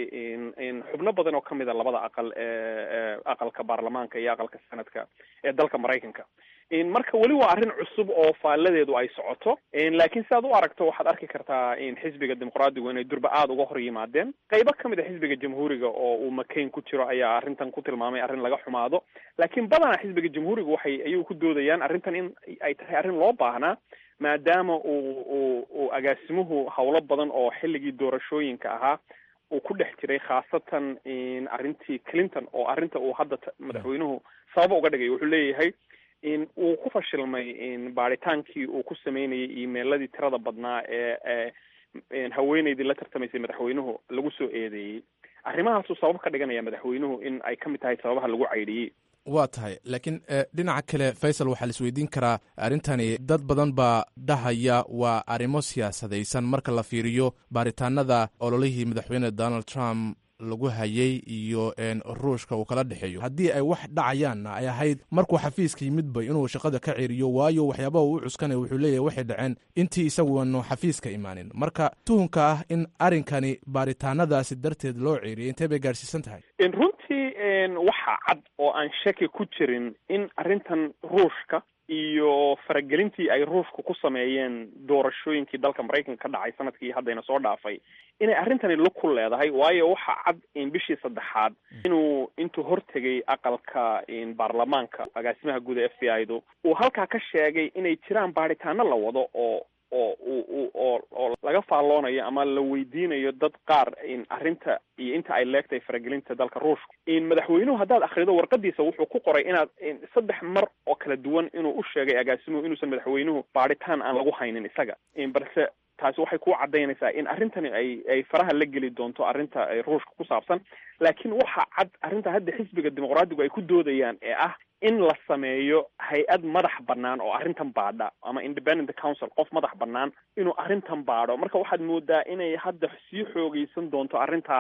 xubno badan oo kamid a labada aqal ee aqalka baarlamaanka iyo aqalka senadka ee dalka maraykanka marka weli waa arrin cusub oo faalladeedu ay socoto laakiin sidaad u aragto waxaad arki kartaa xisbiga dimuqraadigu inay durba aada uga hor yimaadeen qaybo kamid a xisbiga jamhuuriga oo uu makayn ku jiro ayaa arrintan ku tilmaamay arrin laga xumaado laakiin badanaa xisbiga jamhuuriga waxay ayagu ku doodayaan arrintan in ay tahay arrin loo baahnaa maadaama uu uu uu agaasimuhu howlo badan oo xilligii doorashooyinka ahaa uu ku dhex jiray khaasatan arrintii clinton oo arrinta uu hadda madaxweynuhu sababa uga dhigay wuxuu leeyahay in uu ku fashilmay baadhitaankii uu ku sameynayay emailadii tirada badnaa ee haweeneydii la tartamaysay madaxweynuhu lagu soo eedeeyey arrimahaasuu sabab ka dhiganaya madaxweynuhu in ay ka mid tahay sababaha lagu caydhiyey waa tahay laakiin dhinaca kale faysal waxaa la isweydiin karaa arrintani dad badan baa dhahaya waa arrimo siyaasadaysan marka la fiiriyo baaritaanada ololihii madaxweyne donald trump lagu hayay iyo ruushka uu kala dhexeeyo haddii ay wax dhacayaanna ay ahayd markuu xafiiska yimidba inuu shaqada ka ceriyo waayo waxyaabaha uu cuskanay wuxuu leeyahay waxay dhaceen intii isaguanu xafiiska imaanin marka tuhunka ah in arrinkani baaritaanadaasi darteed loo ceeriyay intee bay gaadhsiisan tahay runtii waxaa cad oo aan shaki ku jirin in arrintan ruushka iyo faragelintii ay ruushku ku sameeyeen doorashooyinkii dalka maraykanka ka dhacay sanadkii haddayna soo dhaafay inay arrintani lug ku leedahay waayo waxaa cad in bishii saddexaad inuu intuu hortegay aqalka baarlamaanka agaasimaha guud ee f b i du uu halkaa ka sheegay inay jiraan baadhitaano la wado oo oo u oo oo laga faalloonayo ama la weydiinayo dad qaar arrinta iyo inta ay leegtahay faragelinta dalka ruushka madaxweynuhu haddaad akrido warqadiisa wuxuu ku qoray inaad saddex mar oo kala duwan inuu u sheegay agaasimuhu inuusan madaxweynuhu baadhitaan aan lagu haynin isaga balse taasi waxay ku cadaynaysaa in arrintani ay ay faraha la geli doonto arrinta ruushka ku saabsan laakiin waxaa cad arrinta hadda xisbiga dimuqraadigu ay ku doodayaan ee ah in la sameeyo hay-ad madax bannaan oo arrintan baadha ama independent council qof madax bannaan inuu arrintan baadho marka waxaad moodaa inay hadda sii xoogeysan doonto arrintaa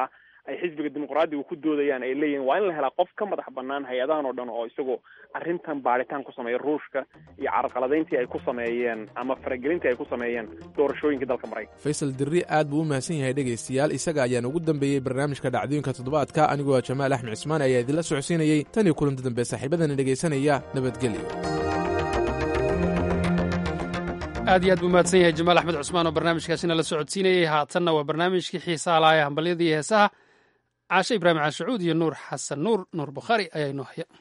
ay xisbiga dimuqraadiga ku doodayaan ay leeyihin waa in la helaa qof ka madax banaan hay-adahan oo dhan oo isagoo arrintan baaritaan ku sameeya ruushka iyo carqaladayntii ay ku sameeyeen ama faragelintii ay ku sameeyeen doorashooyinka dalka maraykanka faysal dirri aad buu u mahadsan yahay dhegaystayaal isaga ayaan ugu dambeeyey barnaamijka dhacdooyinka toddobaadka anigoo jamaal axmed cismaan ayaa idinla socodsiinayey tan iyo kulanti dambe saaxiibadana dhegaysanaya nabadgelyo aad iyo aad buu mahadsan yahay jamaal axmed cusmaan oo barnaamijkaasina la socodsiinayey haatanna waa barnaamijkii xiisaha lahaa ee hambalyada iyo heesaha caashe ibraahim caashacuud iyo nuur xasan nuur nuur bukhaari ayaa inoo haya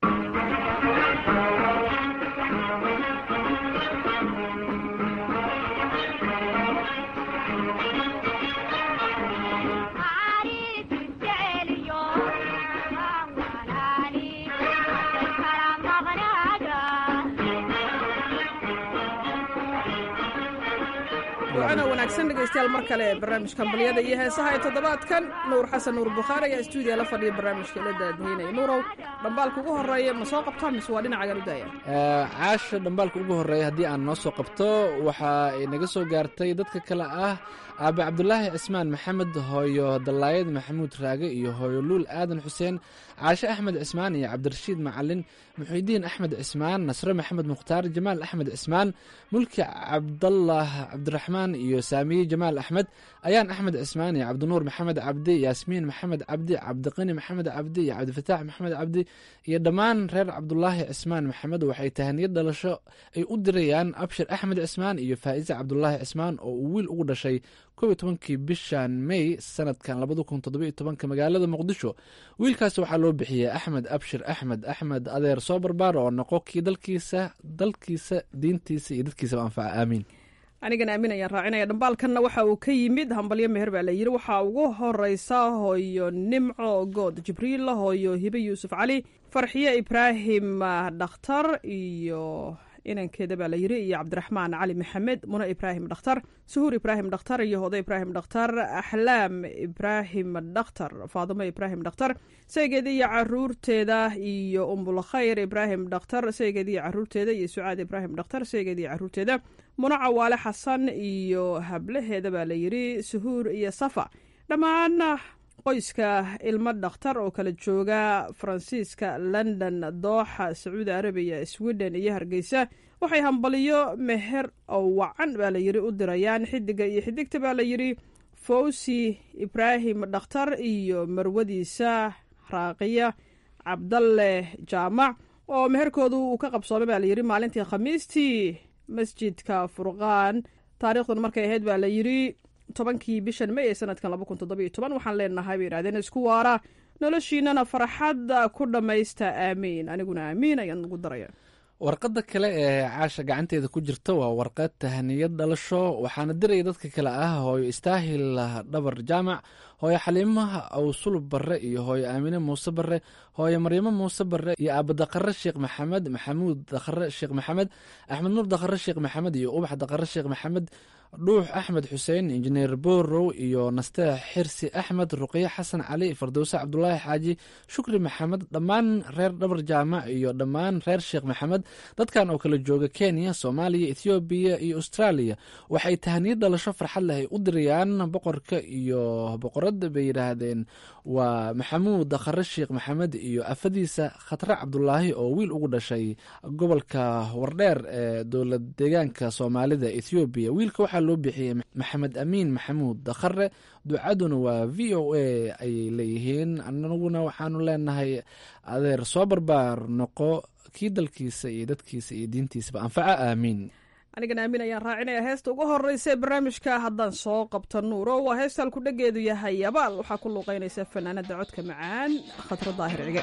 waana wanaagsan dhegaystayaal mar kale barnaamijka hambalyada iyo heesaha ee toddobaadkan nuur xasan nuur bukhaari ayaa stuudiya la fadhiya barnaamijka la daadweynaya nuurow dhambaalka ugu horeeya ma soo qabtaa mise waa dhinacagan u daaya caasha dhambaalka ugu horeeya haddii aan noo soo qabto waxa ay naga soo gaartay dadka kale ah aabe cabdulaahi cismaan maxamed hooyo dallaayad maxamuud raage iyo hooyo luul aadan xuseen caashe axmed cismaan iyo cabdirashiid macalin muxiidiin axmed cismaan nasre maxamed mukhtaar jamaal axmed cismaan mulki cabdallah cabdiraxmaan iyo saamiye jamaal axmed ayaan axmed cismaan iyo cabdinuur maxamed cabdi yaasmiin maxamed cabdi cabdiqani maxamed cabdi iyo cabdifataax maxamed cabdi iyo dhammaan reer cabdulaahi cismaan maxamed waxay tahaniyad dhalasho ay u dirayaan abshir axmed cismaan iyo faa'iise cabdulaahi cismaan oo uu wiil ugu dhashay kow iyo tobankii bishan may sanadkan labada kun toddobiyo tobanka magaalada muqdisho wiilkaas waxaa loo bixiyey axmed abshir axmed axmed adeer soo barbaar oo noqo kii dalkiisa dalkiisa diintiisa iyo dadkiisaba anfaca aamiin anigana aamin ayaan raacinaya dhambaalkanna waxa uu ka yimid hambalyo meher baa la yidhi waxaa ugu horeysa hooyo nimco good jibriil hooyo hibe yuusuf cali farxiye ibraahim dhakhtar iyo inankeeda baa la yidhi iyo cabdiraxmaan cali maxamed mune ibraahim dhakhtar suhuur ibraahim dhakhtar iyo hode ibraahim dhakhtar axlaam ibraahim dhakhtar faadimo ibraahim dhakhtar saygeeda iyo caruurteeda iyo umbulkhayr ibraahim dhakhtar saygeeda iyo caruurteeda iyo sucaad ibraahim dhakhtar saygeeda iyo caruurteeda mune cawaale xasan iyo hablaheeda baa la yidhi suhuur iyo safa dhammaan qoyska ilmo dhakhtar oo kala jooga faransiiska london dooxa sacuudi arabiya sweden iyo hargeysa waxay hambaliyo meher oo wacan baa la yidhi u dirayaan xidiga iyo xidigta baa la yidhi fawsi ibraahim dhakhtar iyo marwadiisa raaqiya cabdalle jaamac oo meherkoodu uu ka qabsoomay baa layidhi maalintii khamiistii masjidka furqaan taariikhduna markay ahayd baa la yidhi tobankii bishan may ee sanadkan laba kun toddobiyo toban waxaan leenahay bay yidhahdeen isku waara noloshiinana farxadda ku dhammaysta aamiin aniguna aamiin ayaan ugu daraya warqadda kale ee caasha gacanteeda ku jirta waa warqad tahaniyad dhalasho waxaana diraya dadka kale ah hooyo istaahil dhabar jaamac hooyo xaliimaha awsulub barre iyo hooyo aamine muuse barre hooyo maryamo muuse barre iyo aabadaqare sheekh maxamed maxamuud dakhare sheekh maxamed axmed nuur dakhare sheekh maxamed iyo ubax dakhare sheekh maxamed dhuux axmed xuseen injineer borow iyo naste xirsi axmed ruqye xasan cali fardowse cabdulaahi xaaji shukri maxamed dhammaan reer dhabar jaamac iyo dhammaan reer sheekh maxamed dadkan oo kala jooga kenya soomaaliya ethoobiya iyo austraaliya waxay tahaniyad dhalasho farxad leh ay u dirayaan boqorka iyo boqoradda bay yidhaahdeen waa maxamuud dakhare sheekh maxamed iyo afadiisa khatre cabdulaahi oo wiil ugu dhashay gobolka wardheer ee dowlad deegaanka soomaalida ethoobiya wiilka waxaa loo bixiyey maxamed amiin maxamuud dakhare ducaduna waa v o a ayay leeyihiin anaguna waxaanu leenahay adeer soo barbaar noqo kii dalkiisa iyo dadkiisa iyo diintiisaba anfaca aamiin anigana aamin ayaan raacinaya heesta ugu horeysa ee barnaamijka haddaan soo qabta nuuro waa heesta halku dhageedu yahay abaal waxaa ku luuqeynaysa fanaanada codka macaan khadra daahir cige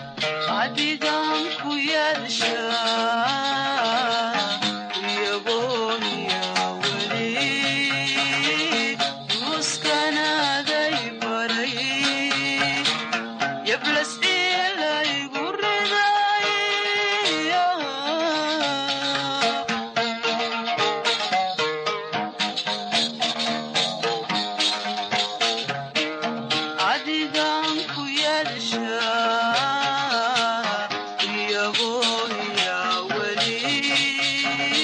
adigan ku yeesha iyagooniya weli duuskanaaday baray yablas ilaygu riday adigan ku yeesha iyagoo ya weli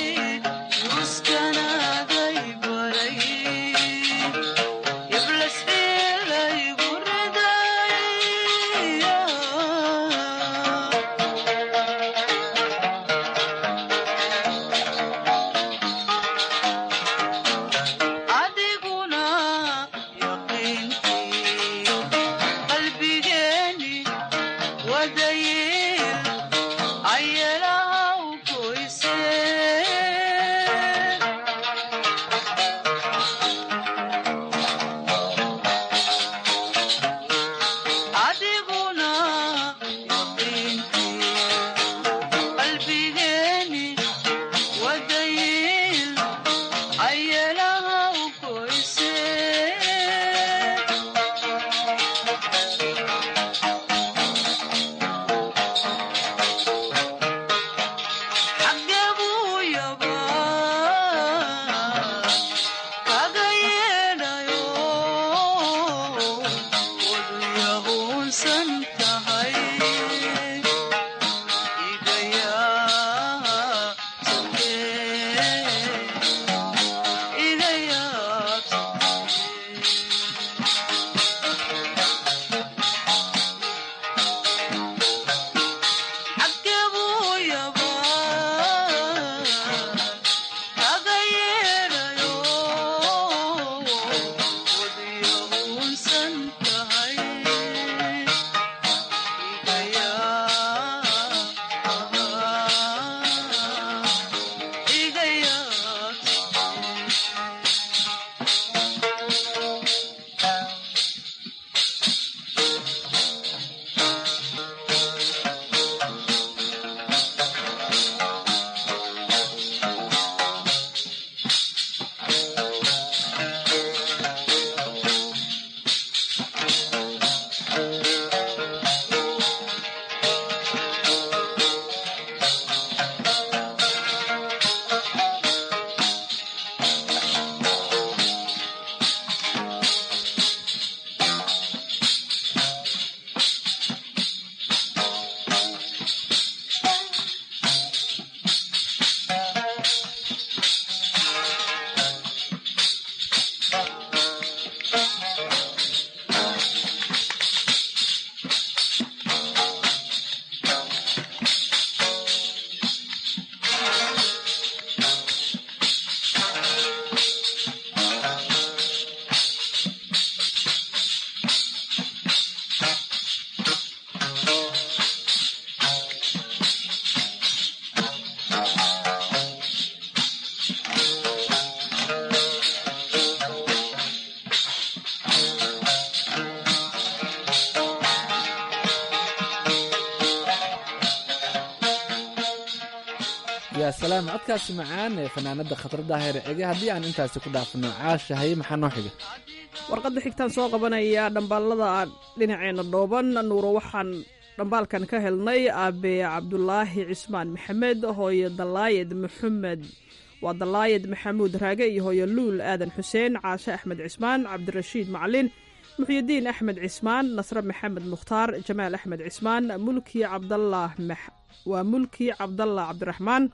salaam codkaasi macaan ee fanaanada khatar daahir cige haddii aan intaasi ku dhaafno caasha haye maxaa noo xiga warqadda xigtaan soo qabanaya dhambaalada dhinaceena dhooban nuuro waxaan dhambaalkan ka helnay aabe cabdulaahi cismaan maxamed hooyo dalaayed maxamed waa dalaayed maxamuud raage iyo hooyo luul aadan xuseen caashe axmed cismaan cabdirashiid macalin muxyidiin axmed cismaan nasre maxamed mukhtaar jamaal axmed cismaan mulki cabdallah waa mulki cabdallah cabdiraxmaan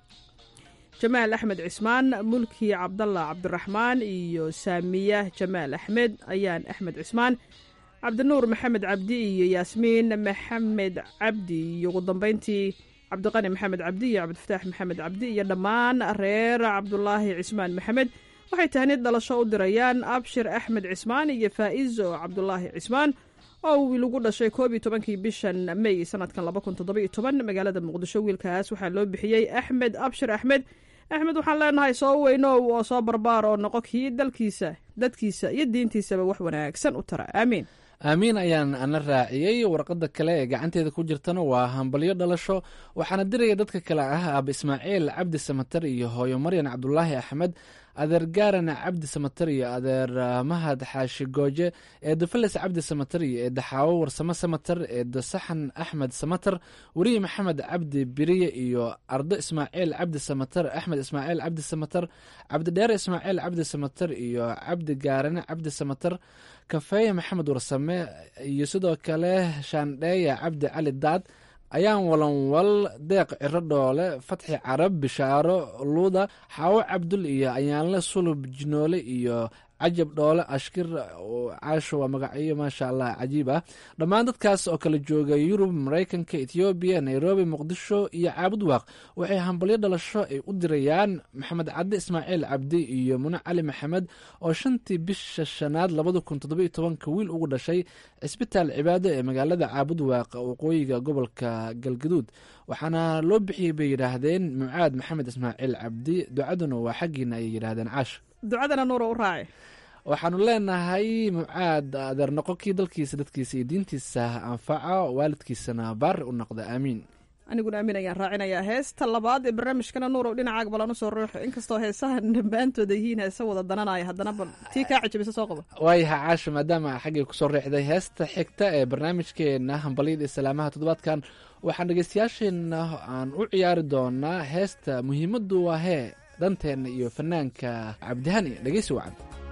jamaal axmed cismaan mulki cabdallah cabdiraxmaan iyo saamiya jamaal axmed ayaan axmed cismaan cabdinuur maxamed cabdi iyo yaasmiin maxamed cabdi iyo ugu dambeyntii cabdiqani maxamed cabdi iyo cabdifataax maxamed cabdi iyo dhammaan reer cabdulaahi cismaan maxamed waxay tahnid dhalasho u dirayaan abshir axmed cismaan iyo faa'izo cabdulaahi cismaan oo wiil ugu dhashay koob iyo tobankii bishan may sanadkan laba kun toddoba iyo toban magaalada muqdisho wiilkaas waxaa loo bixiyey axmed abshir axmed axmed waxaan leenahay soo weynow oo soo barbaar oo noqo kii dalkiisa dadkiisa iyo diintiisaba wax wanaagsan u tara aamiin aamiin ayaan ana raaciyey warqadda kale ee gacanteeda ku jirtana waa hambalyo dhalasho waxaana diraya dadka kale ah aaba ismaaciil cabdi samatar iyo hooyo maryan cabdulaahi axmed adeer gaarana cabdi samatar iyo adeer mahad xaashi gooje eeda feles cabdi samatar iyo eeda xaawo warsamo samatar eeda saxan axmed samatar weriye maxamed cabdi biriye iyo ardo ismaaciil cabdi samatar axmed ismaaciil cabdi samatar cabdidheere ismaaciil cabdi samatar iyo cabdi gaarane cabdi samatar kafeeye maxamed warsame iyo sidoo kale shaandheeya cabdi cali daad ayaan walanwal deeq ciro dhoole fatxi carab bishaaro luuda xaawo cabdul iyo ayaanle sulub jinoole iyo cajab dhoole ashkir caasho waa magacyo maasha allah cajiib ah dhammaan dadkaas oo kala jooga yurub maraykanka ethoobiya nairobi muqdisho iyo caabud waaq waxay hambalyo dhalasho ay u dirayaan maxamed cadde ismaaciil cabdi iyo mune cali maxamed oo shantii bisha shanaad labada kun toddobiyo tobanka wiil ugu dhashay cisbitaal cibaado ee magaalada caabud waaq waqooyiga gobolka galgaduud waxaana loo bixiyey bay yidhaahdeen mucaad maxamed ismaaciil cabdi ducaduna waa xaggiina ayay yidhaahdeen caash ducadana nuura u raaci waxaanu leenahay mucaad adeer noqo kii dalkiisa dadkiisa iyo diintiisa anfaca waalidkiisana baari u noqda aamiin aniguna aamin ayaan raacinayaa heesta labaad ee barnaamijkana nuurow dhinacaaga balan usoo ruuxo inkastoo heesahan dhammaantooda yihiin heese wada dananaya haddana bal tii kaa cajabisa soo qaba waayaha caasha maadaama xaggay kusoo riixday heesta xigta ee barnaamijkeena hambalyada islaamaha toddobaadkan waxaan dhegeystayaasheenna aan u ciyaari doonaa heesta muhiimaddu waa hee danteenna iyo fanaanka cabdihani dhegeysi wacan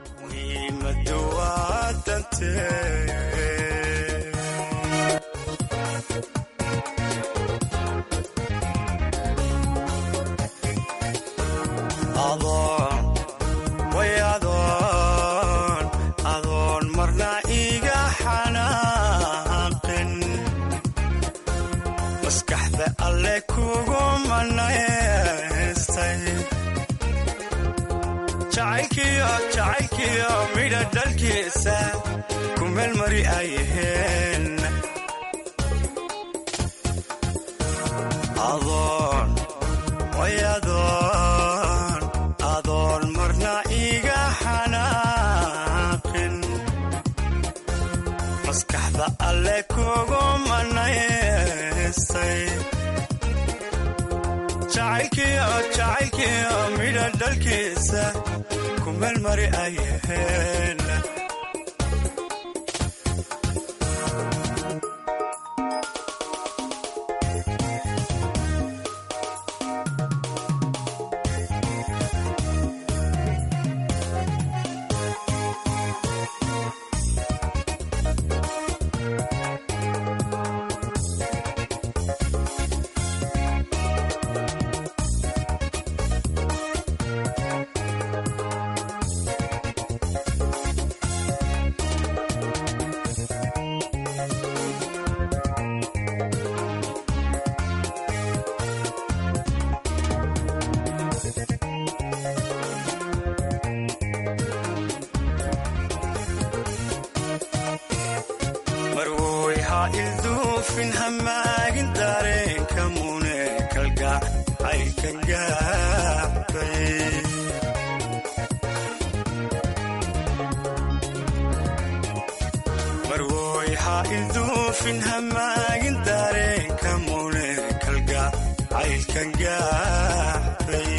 muhiimadu waa dantee adoon way adoon adoon marna iga xanaaqin maskaxda alle kugu manaystay jacaylkiyo jacaylkiyo midha dhalkiisa ku meelmari ayaheen adoon way adoon adoon marna iga xanaaqin maskaxda alle kugu manaystay jacaylkiyo jacaylkiyo midha dhalkiisa ku meelmari ayaheen marwoy ha ilduufin hamaagin dareenka mune kalgac aykan gaabay marwoy ha ilduufin hamaagin dareenka mune kalgac aykan gaabay gaadhay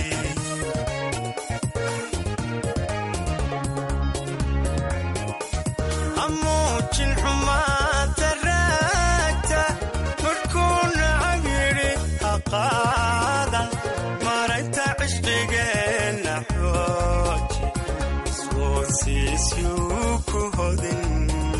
hamuujin xumaanta raagta markuu nacab yidhi ha qaadan maragta cishqigeenna xooji iswoosiisyuu ku hodin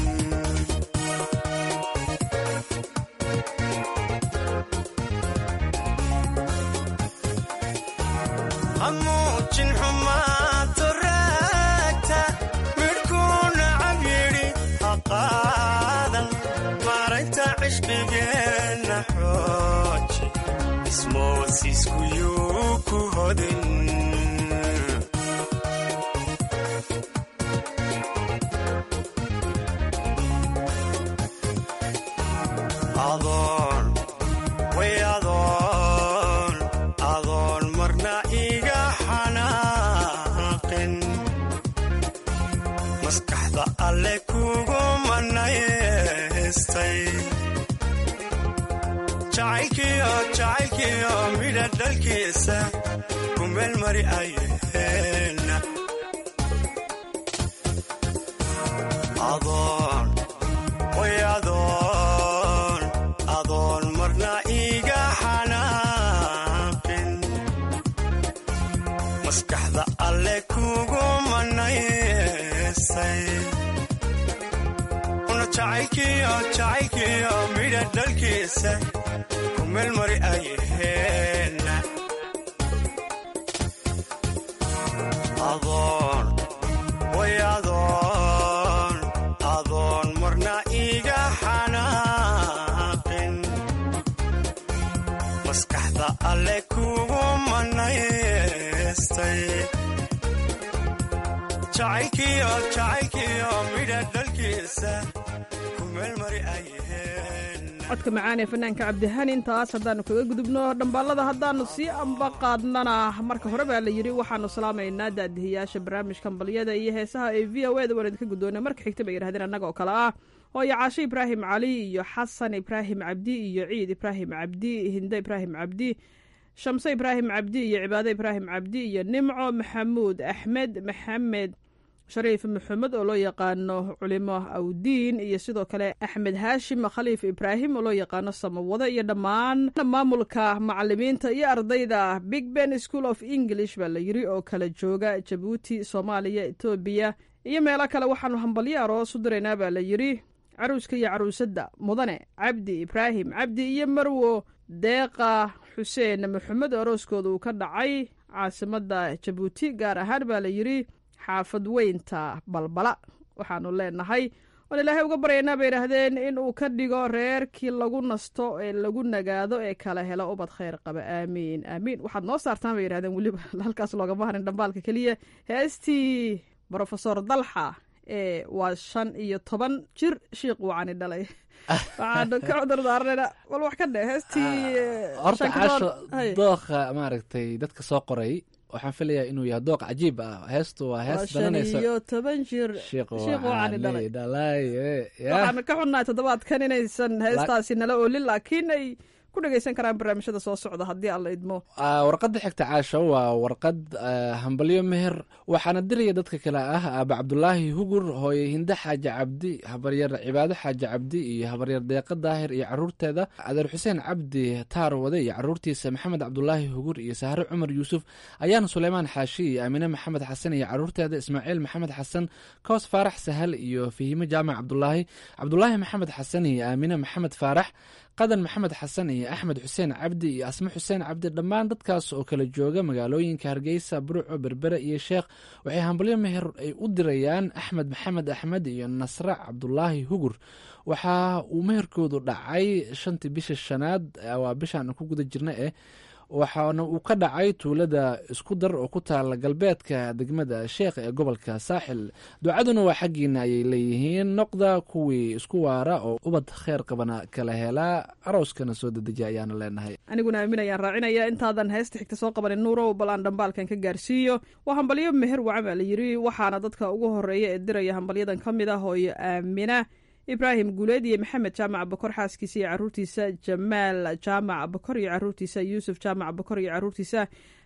hamuujin xumaanta raagta midhkuu nacab yidhi ha qaadan maragta cishqigeenna xooji ismoosiiskuyuu ku hodin adoon way adoon adoon marna iga xanaaqin maskaxda alle kugu manaystay jacaylkiyo jacaylkiyo midha dhalkiisa ku meel mari ayaheenna adoon way adoon adoon marna iga xanaaqin maskaxda alle kugu manaysay una jacaylkiyo jacaylkiyo midha dhalkiisa ku meel mari ayaheenna adoon way adoon adoon marna iga xanaaqin maskaxda alle kugu manaystay jacaylkiyo jacaylkiyo midha dhalkiisa ku meel mari ayaheen codka macaan ee fanaanka cabdihani intaas haddaannu kaga gudubno dhambaalada haddaannu sii amba qaadnana marka hore baa la yidhi waxaannu salaamaynaa daadihiyaasha barnaamijka ambaliyada iyo heesaha ee v o eda waan idinka guddoonay marka xigta bay yidhahdeen annaga oo kale ah hooyo caashe ibraahim cali iyo xasan ibraahim cabdi iyo ciid ibraahim cabdi hinde ibraahim cabdi shamse ibraahim cabdi iyo cibaado ibraahim cabdi iyo nimco maxamuud axmed maxamed shariif maxamed oo loo yaqaano culimo awdiin iyo sidoo kale axmed haashim khaliif ibraahim oo loo yaqaano samawado iyo dhammaan maamulka macalimiinta iyo ardayda big ben school of english baa la yiri oo kala jooga jabuuti soomaaliya etoobiya iyo meelo kale waxaanu hambalyo aroos u diraynaa baa la yiri caruuska iyo caruusadda mudane cabdi ibraahim cabdi iyo marwo deeqa xuseen maxamed oo arooskooda uu ka dhacay caasimadda jabuuti gaar ahaan baa la yiri xaafad weynta balbala waxaanu leenahay oon ilaahay uga baryaynaa bay idhaahdeen in uu ka dhigo reerkii lagu nasto ee lagu nagaado ee kala helo ubad khayr qaba aamiin aamiin waxaad noo saartaan bay yidhahdeen weliba halkaas loogama harin dhambaalka keliya heestii brofesor dalxa ee waa shan iyo toban jir shiiq wacani dhalay waxaanu ka cudur daaranayna bal wax ka dhe heestii horta shan ka caasho doon- hay. dooqa maaragtay dadka soo qoray waxaan filayaa inuu yahay dooq cajiib ah heestu waa waa hees shan dananaysa iyo toban jir shiiq shiiq wacani dhalay dhalay waxaanu ka xunnahay toddobaadkan inaysan heestaasi nala oolin laakiin ay ku dhegaysan karaan barnaamijyada soo socda haddii alla idmo Ah, warqadda xigta caasho waa warqad ah, hambalyo meher waxaana diraya dadka kale ah aaba cabdulaahi hugur hooye hinde xaaji cabdi habaryar cibaado xaaji cabdi iyo habaryar deeqa daahir iyo caruurteeda adeer xuseen cabdi taar wade iyo caruurtiisa maxamed cabdulaahi hugur iyo sahre cumar yuusuf ayaana suleymaan xaashi iyo aamine maxamed xasan iyo caruurteeda ismaaciil maxamed xasan koos faarax sahal iyo fahime jaamac cabdulaahi cabdulaahi maxamed xasan iyo aamine maxamed faarax qadan maxamed xasan iyo axmed xuseen cabdi iyo asme xuseen cabdi dhammaan dadkaas oo kala jooga magaalooyinka hargeysa burco berbere iyo sheekh waxay hambalyo meher ay u dirayaan axmed maxamed axmed iyo nasre cabdulaahi hugur waxa uu meherkoodu dhacay shantii bisha shanaad eh, waa bishaan ku guda jirna eh waxaana uu ka dhacay tuulada isku dar oo ku taala galbeedka degmada sheekh ee gobolka saaxil ducaduna waa xaggiina ayay leeyihiin noqda kuwii isku waara oo ubad kheer qabana kala helaa arooskana soo dedejiya ayaana leenahay aniguna aamin ayaan raacinaya intaadan heesta xigta soo qabanin nuurow bal aan dhambaalkan ka gaarsiiyo waa hambalyo meher wacan baa la yiri waxaana dadka ugu horeeya ee diraya hambalyadan ka mid ah hooyo aamina ibraahim guuleed iyo maxamed jaamac bakor xaaskiisa iyo caruurtiisa jamaal jaamac bakor iyo caruurtiisa yuusuf jaamac bakor iyo caruurtiisa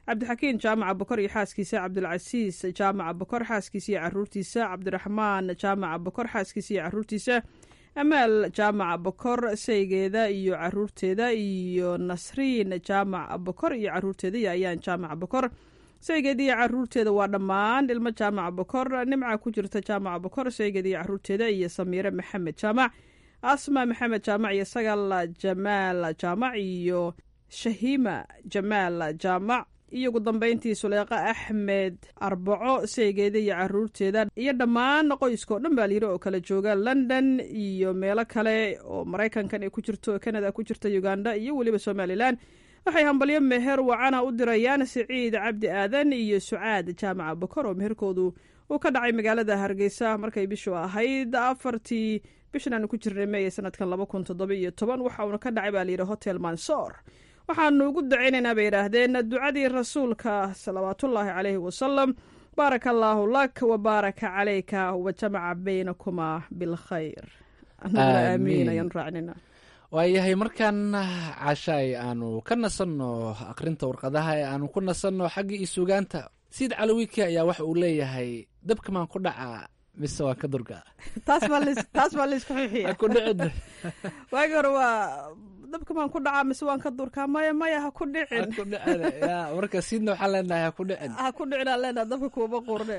cabdixakiin jaamaca bokor iyo xaaskiisa cabdulcasiis jaamaca bokor xaaskiisa iyo caruurtiisa cabdiraxmaan jaamaca bokor xaaskiisa iyo caruurtiisa amaal jaamaca bokor saygeeda iyo caruurteeda iyo nasriin jaamaca bokor iyo caruurteeda iyo ayaan jaamaca bokor saygeeda iyo caruurteeda waa dhammaan ilmo jaamaca bokor nimca ku jirta jaamaca bokor saygeeda iyo caruurteeda iyo samiire maxamed jaamac asma maxamed jaamac iyo sagal jamaal jaamac iyo shahiima jamaal jaamac iyo ugu dambeyntii suleeqa axmed arbaco saygeeda iyo caruurteeda iyo dhammaan qoyska oo dhan baa layiri oo kala jooga london iyo meelo kale oo maraykankan ay ku jirto canada ku jirta uganda iyo weliba somalilan waxay hambalyo meher wacana u dirayaan siciid cabdi aadan iyo sucaad jaamaca bokor oo meherkoodu uu ka dhacay magaalada hargeysa markay bishu ahayd afartii bishan aanu ku jirnay meeye sanadkan laba kun toddoba iyo toban waxa uuna ka dhacay baa layidhi hotel mansoor waxaanu ugu dacaynaynaa bay yidhaahdeen ducadii rasuulka salawaatullaahi caleyhi wasalam baaraka allaahu lak wa baaraka calayka wa jamaca baynakumaa bilkhayr aamiin ayaan raacinayna waayahay markaan cashaay aanu ka nasanno akhrinta warqadaha ee aanu ku nasanno xaggii iyo sugaanta siid calawiki ayaa waxa uu leeyahay dabkamaan ku dhacaa mise waan ka durga taas baa laysku xixiya ku dhicin waagi hore waa dabka maan ku dhacaa mise waan ka durkaa maya maya ha ku dhicin ku dhicin ya marka siidna waxaan leenahay ha ku dhicin ha ku dhicin aan leenahay dabka kuuma qurne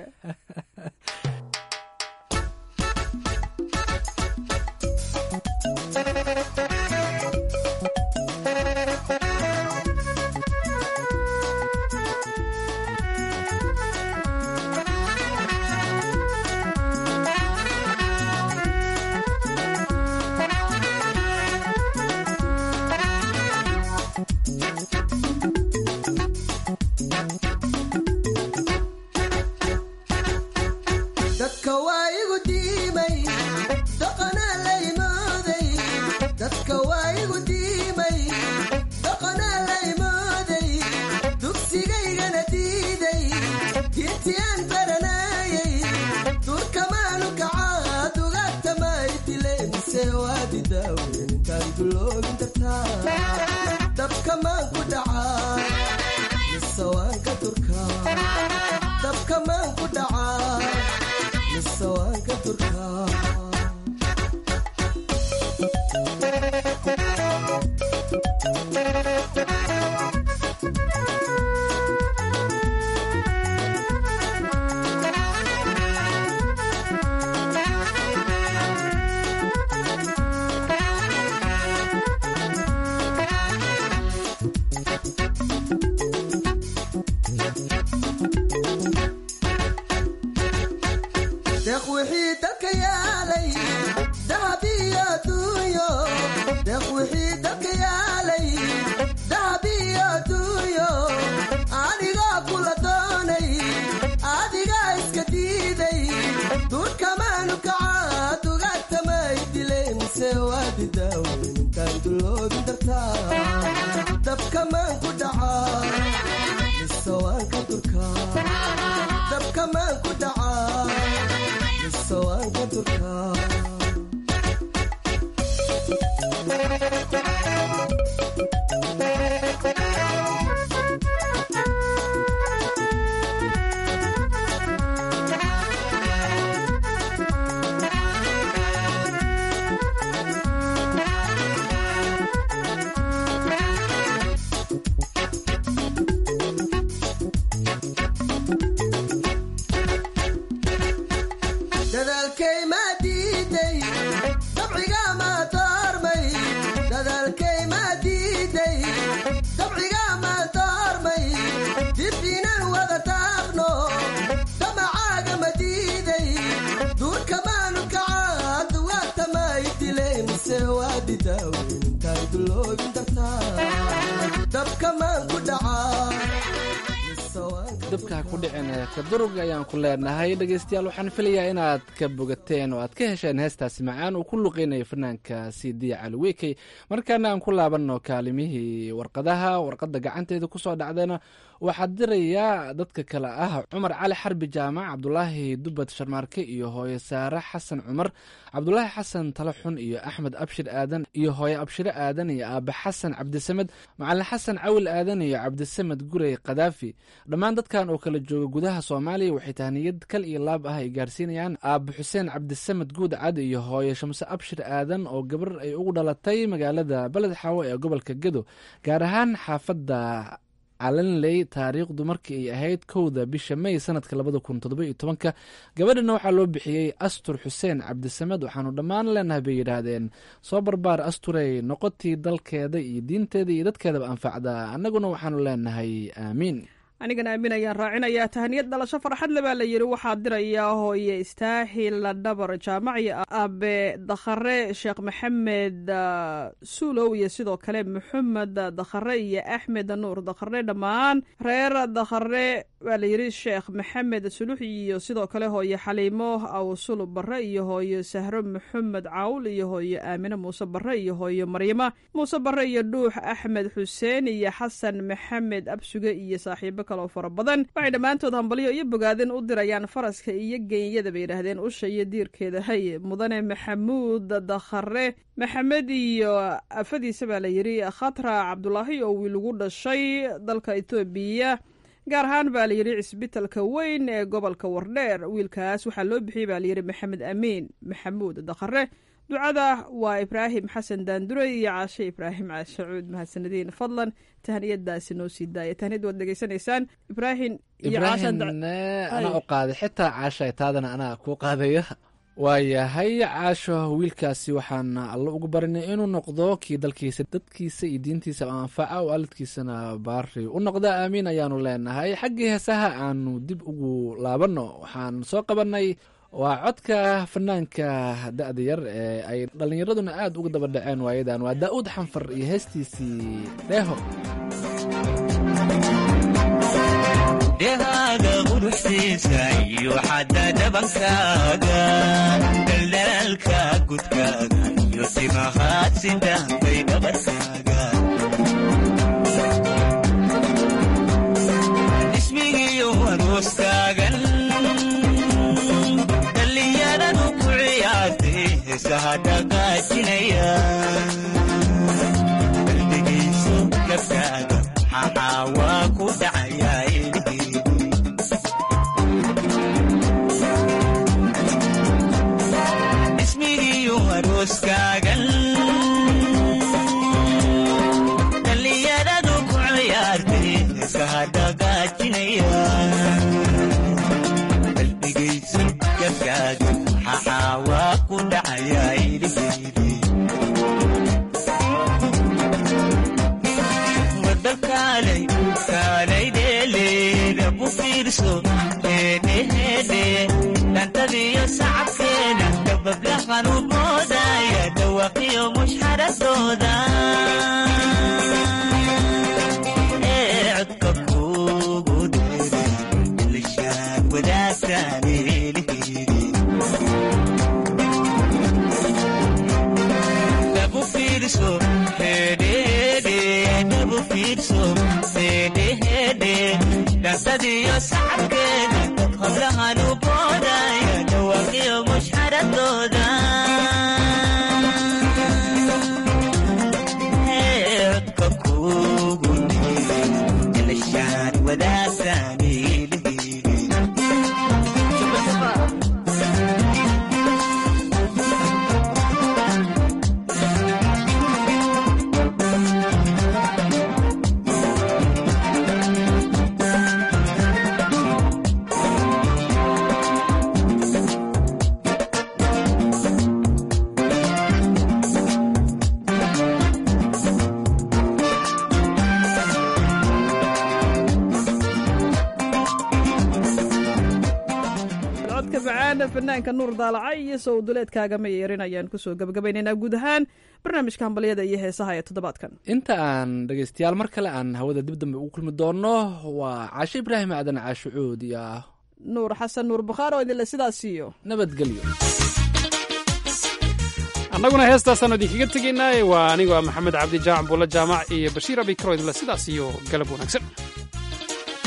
dabka ha ku dhicin kadurug ayaan ku leenahay dhegeystayaal waxaan filayaa inaad ka bogateen oo aad ka hesheen heestaasi macaan uu ku luqeynayo fanaanka cd caliwekey markaana aan ku laabanno kaalimihii warqadaha warqadda gacanteeda kusoo dhacdayna waxaa dirayaa dadka kale ah cumar cali xarbi jaamac cabdulaahi dubad sharmaarke iyo hooye saare xasan cumar cabdulaahi xasan talaxun iyo axmed abshir aadan iyo hooye abshire aadan iyo aabe xasan cabdisamed macalin xasan cawil aadan iyo cabdisamed gurey kadaafi dhammaan dadkan oo kala jooga gudaha soomaaliya waxay tahniyad kal iyo laab ah ay gaarsiinayaan aabe xuseen cabdisamed guud cad iyo hooye shamse abshir aadan oo gabar ay ugu dhalatay magaalada beled xaawo ee gobolka gedo gaar ahaan xaafadda calanley taariikhdu markii ay ahayd kowda bisha may sanadka labada kun toddoba iyo tobanka gabadhana waxaa loo bixiyey astur xuseen cabdisamed waxaanu dhammaan leenahay bay yidhaahdeen soo barbaar asturey noqotii dalkeeda iyo diinteeda iyo dadkeedaba anfacda annaguna waxaanu leenahay aamiin anigana aamin ayaan raacinayaa tahniyad dhalasho farxad le baa la yidhi waxaa dirayaa hooye istaahil dhabar jaamac iyo abe dakhare sheekh maxamed suulow iyo sidoo kale maxamed dakhare iyo axmed nuur dakhare dhammaan reer dakhare waa la yidhi sheekh maxamed sulux iyo sidoo kale hooye xaliimo awsul barre iyo hooye sahro maxamed cawl iyo hooye aamine muuse barre iyo hooye maryama muuse barre iyo dhuux axmed xuseen iyo xasan maxamed absuge iyo saaxiibo kaloo fara badan waxay dhammaantood hambalyo iyo bogaadin u dirayaan faraska iyo geenyada bay yidhaahdeen usha iyo diirkeeda hay mudane maxamuud dakhare maxamed iyo afadiisa baa la yidhi khatra cabdulaahi oo wiil ugu dhashay dalka etoobiya gaar ahaan baa la yidhi cisbitalka weyn ee gobolka wardheer wiilkaas waxaa loo bixiyey baa layidhi maxamed amiin maxamuud dakhare ducada waa ibraahim xasan daandure iyo caashe ibraahim sacuud mahadsanadiin fadlan tahniyadaasi noo sii daaya tahniyad waad dhegeysanaysaan ibraahim iyo ibraahimne anaa u qaaday xitaa caasha taadana anaa kuu qaadaya waayahay caasho wiilkaasi waxaan alla ugu barinay inuu noqdo kii dalkiisa dadkiisa iyo diintiisa anfaca oo aalidkiisana baari u noqda aamiin ayaanu leenahay xaggii heesaha aanu dib ugu laabanno waxaan soo qabanay waa codka fanaanka da-da yar ee ay dhallinyaraduna aad uga daba dhaceen waayadan waa daa'uud xanfar iyo heestiisii dheeho dhehaaga quruxsiisa iyo xadda dhabankaaga daldalaalka gudkaaga iyo timahaad sidaanbay dhabarkaaga ismigiiyo arooskaagan dhallinyaradu ku ciyaartay heesaha dhaqaajinaya qalbigayso gabkaaga maxaa waa ku dhacayaa ismigiiyo arooskaagan dhallinyaradu ku ciyaartay heesaha dhaqaajinaya qalbigayso gabkaaga maxaa waa ku dhacayaa iliheydi wadakaalay kaalay dheeleeda ku fiirso heedheheedhe dhantadiyo sacabkeeda dabablahan u boodaya dhawaqiyo mushxaradooda ee codka kugu dheeray ilishaan wadaagtaan eeliheydi dhabu fiirso heedheheedhe dhabu fiirso heedheheedhe dhantadiyo sacabkeeda hablahan u boodaya dhawaqiyo mushxaradooda codka kugu dhiiray ilishaan wadaagtaan eeliheydi codka macaana fanaanka nuur daalaca iyo sowduleedkaaga ma yeerin ayaan kusoo gabagabaynaynaa guud ahaan barnaamijka hambalyada iyo heesaha ee toddobaadkan inta aan dhegeystayaal mar kale aan hawada dib dambe ugu kulmi doono waa caashe ibraahim aadan caashe cuud iyo nuur xasan nuur bukhaar oo idinle sidaas siiyo nabadgelyo annaguna heestaasaanu idinkaga tegaynaa waa anigoo ah maxamed cabdi jaamac buulla jaamac iyo bashiir abikaro idinle sidaas iyo galab wanaagsan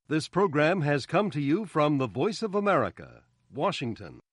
This program has come to you from the Voice of America, Washington.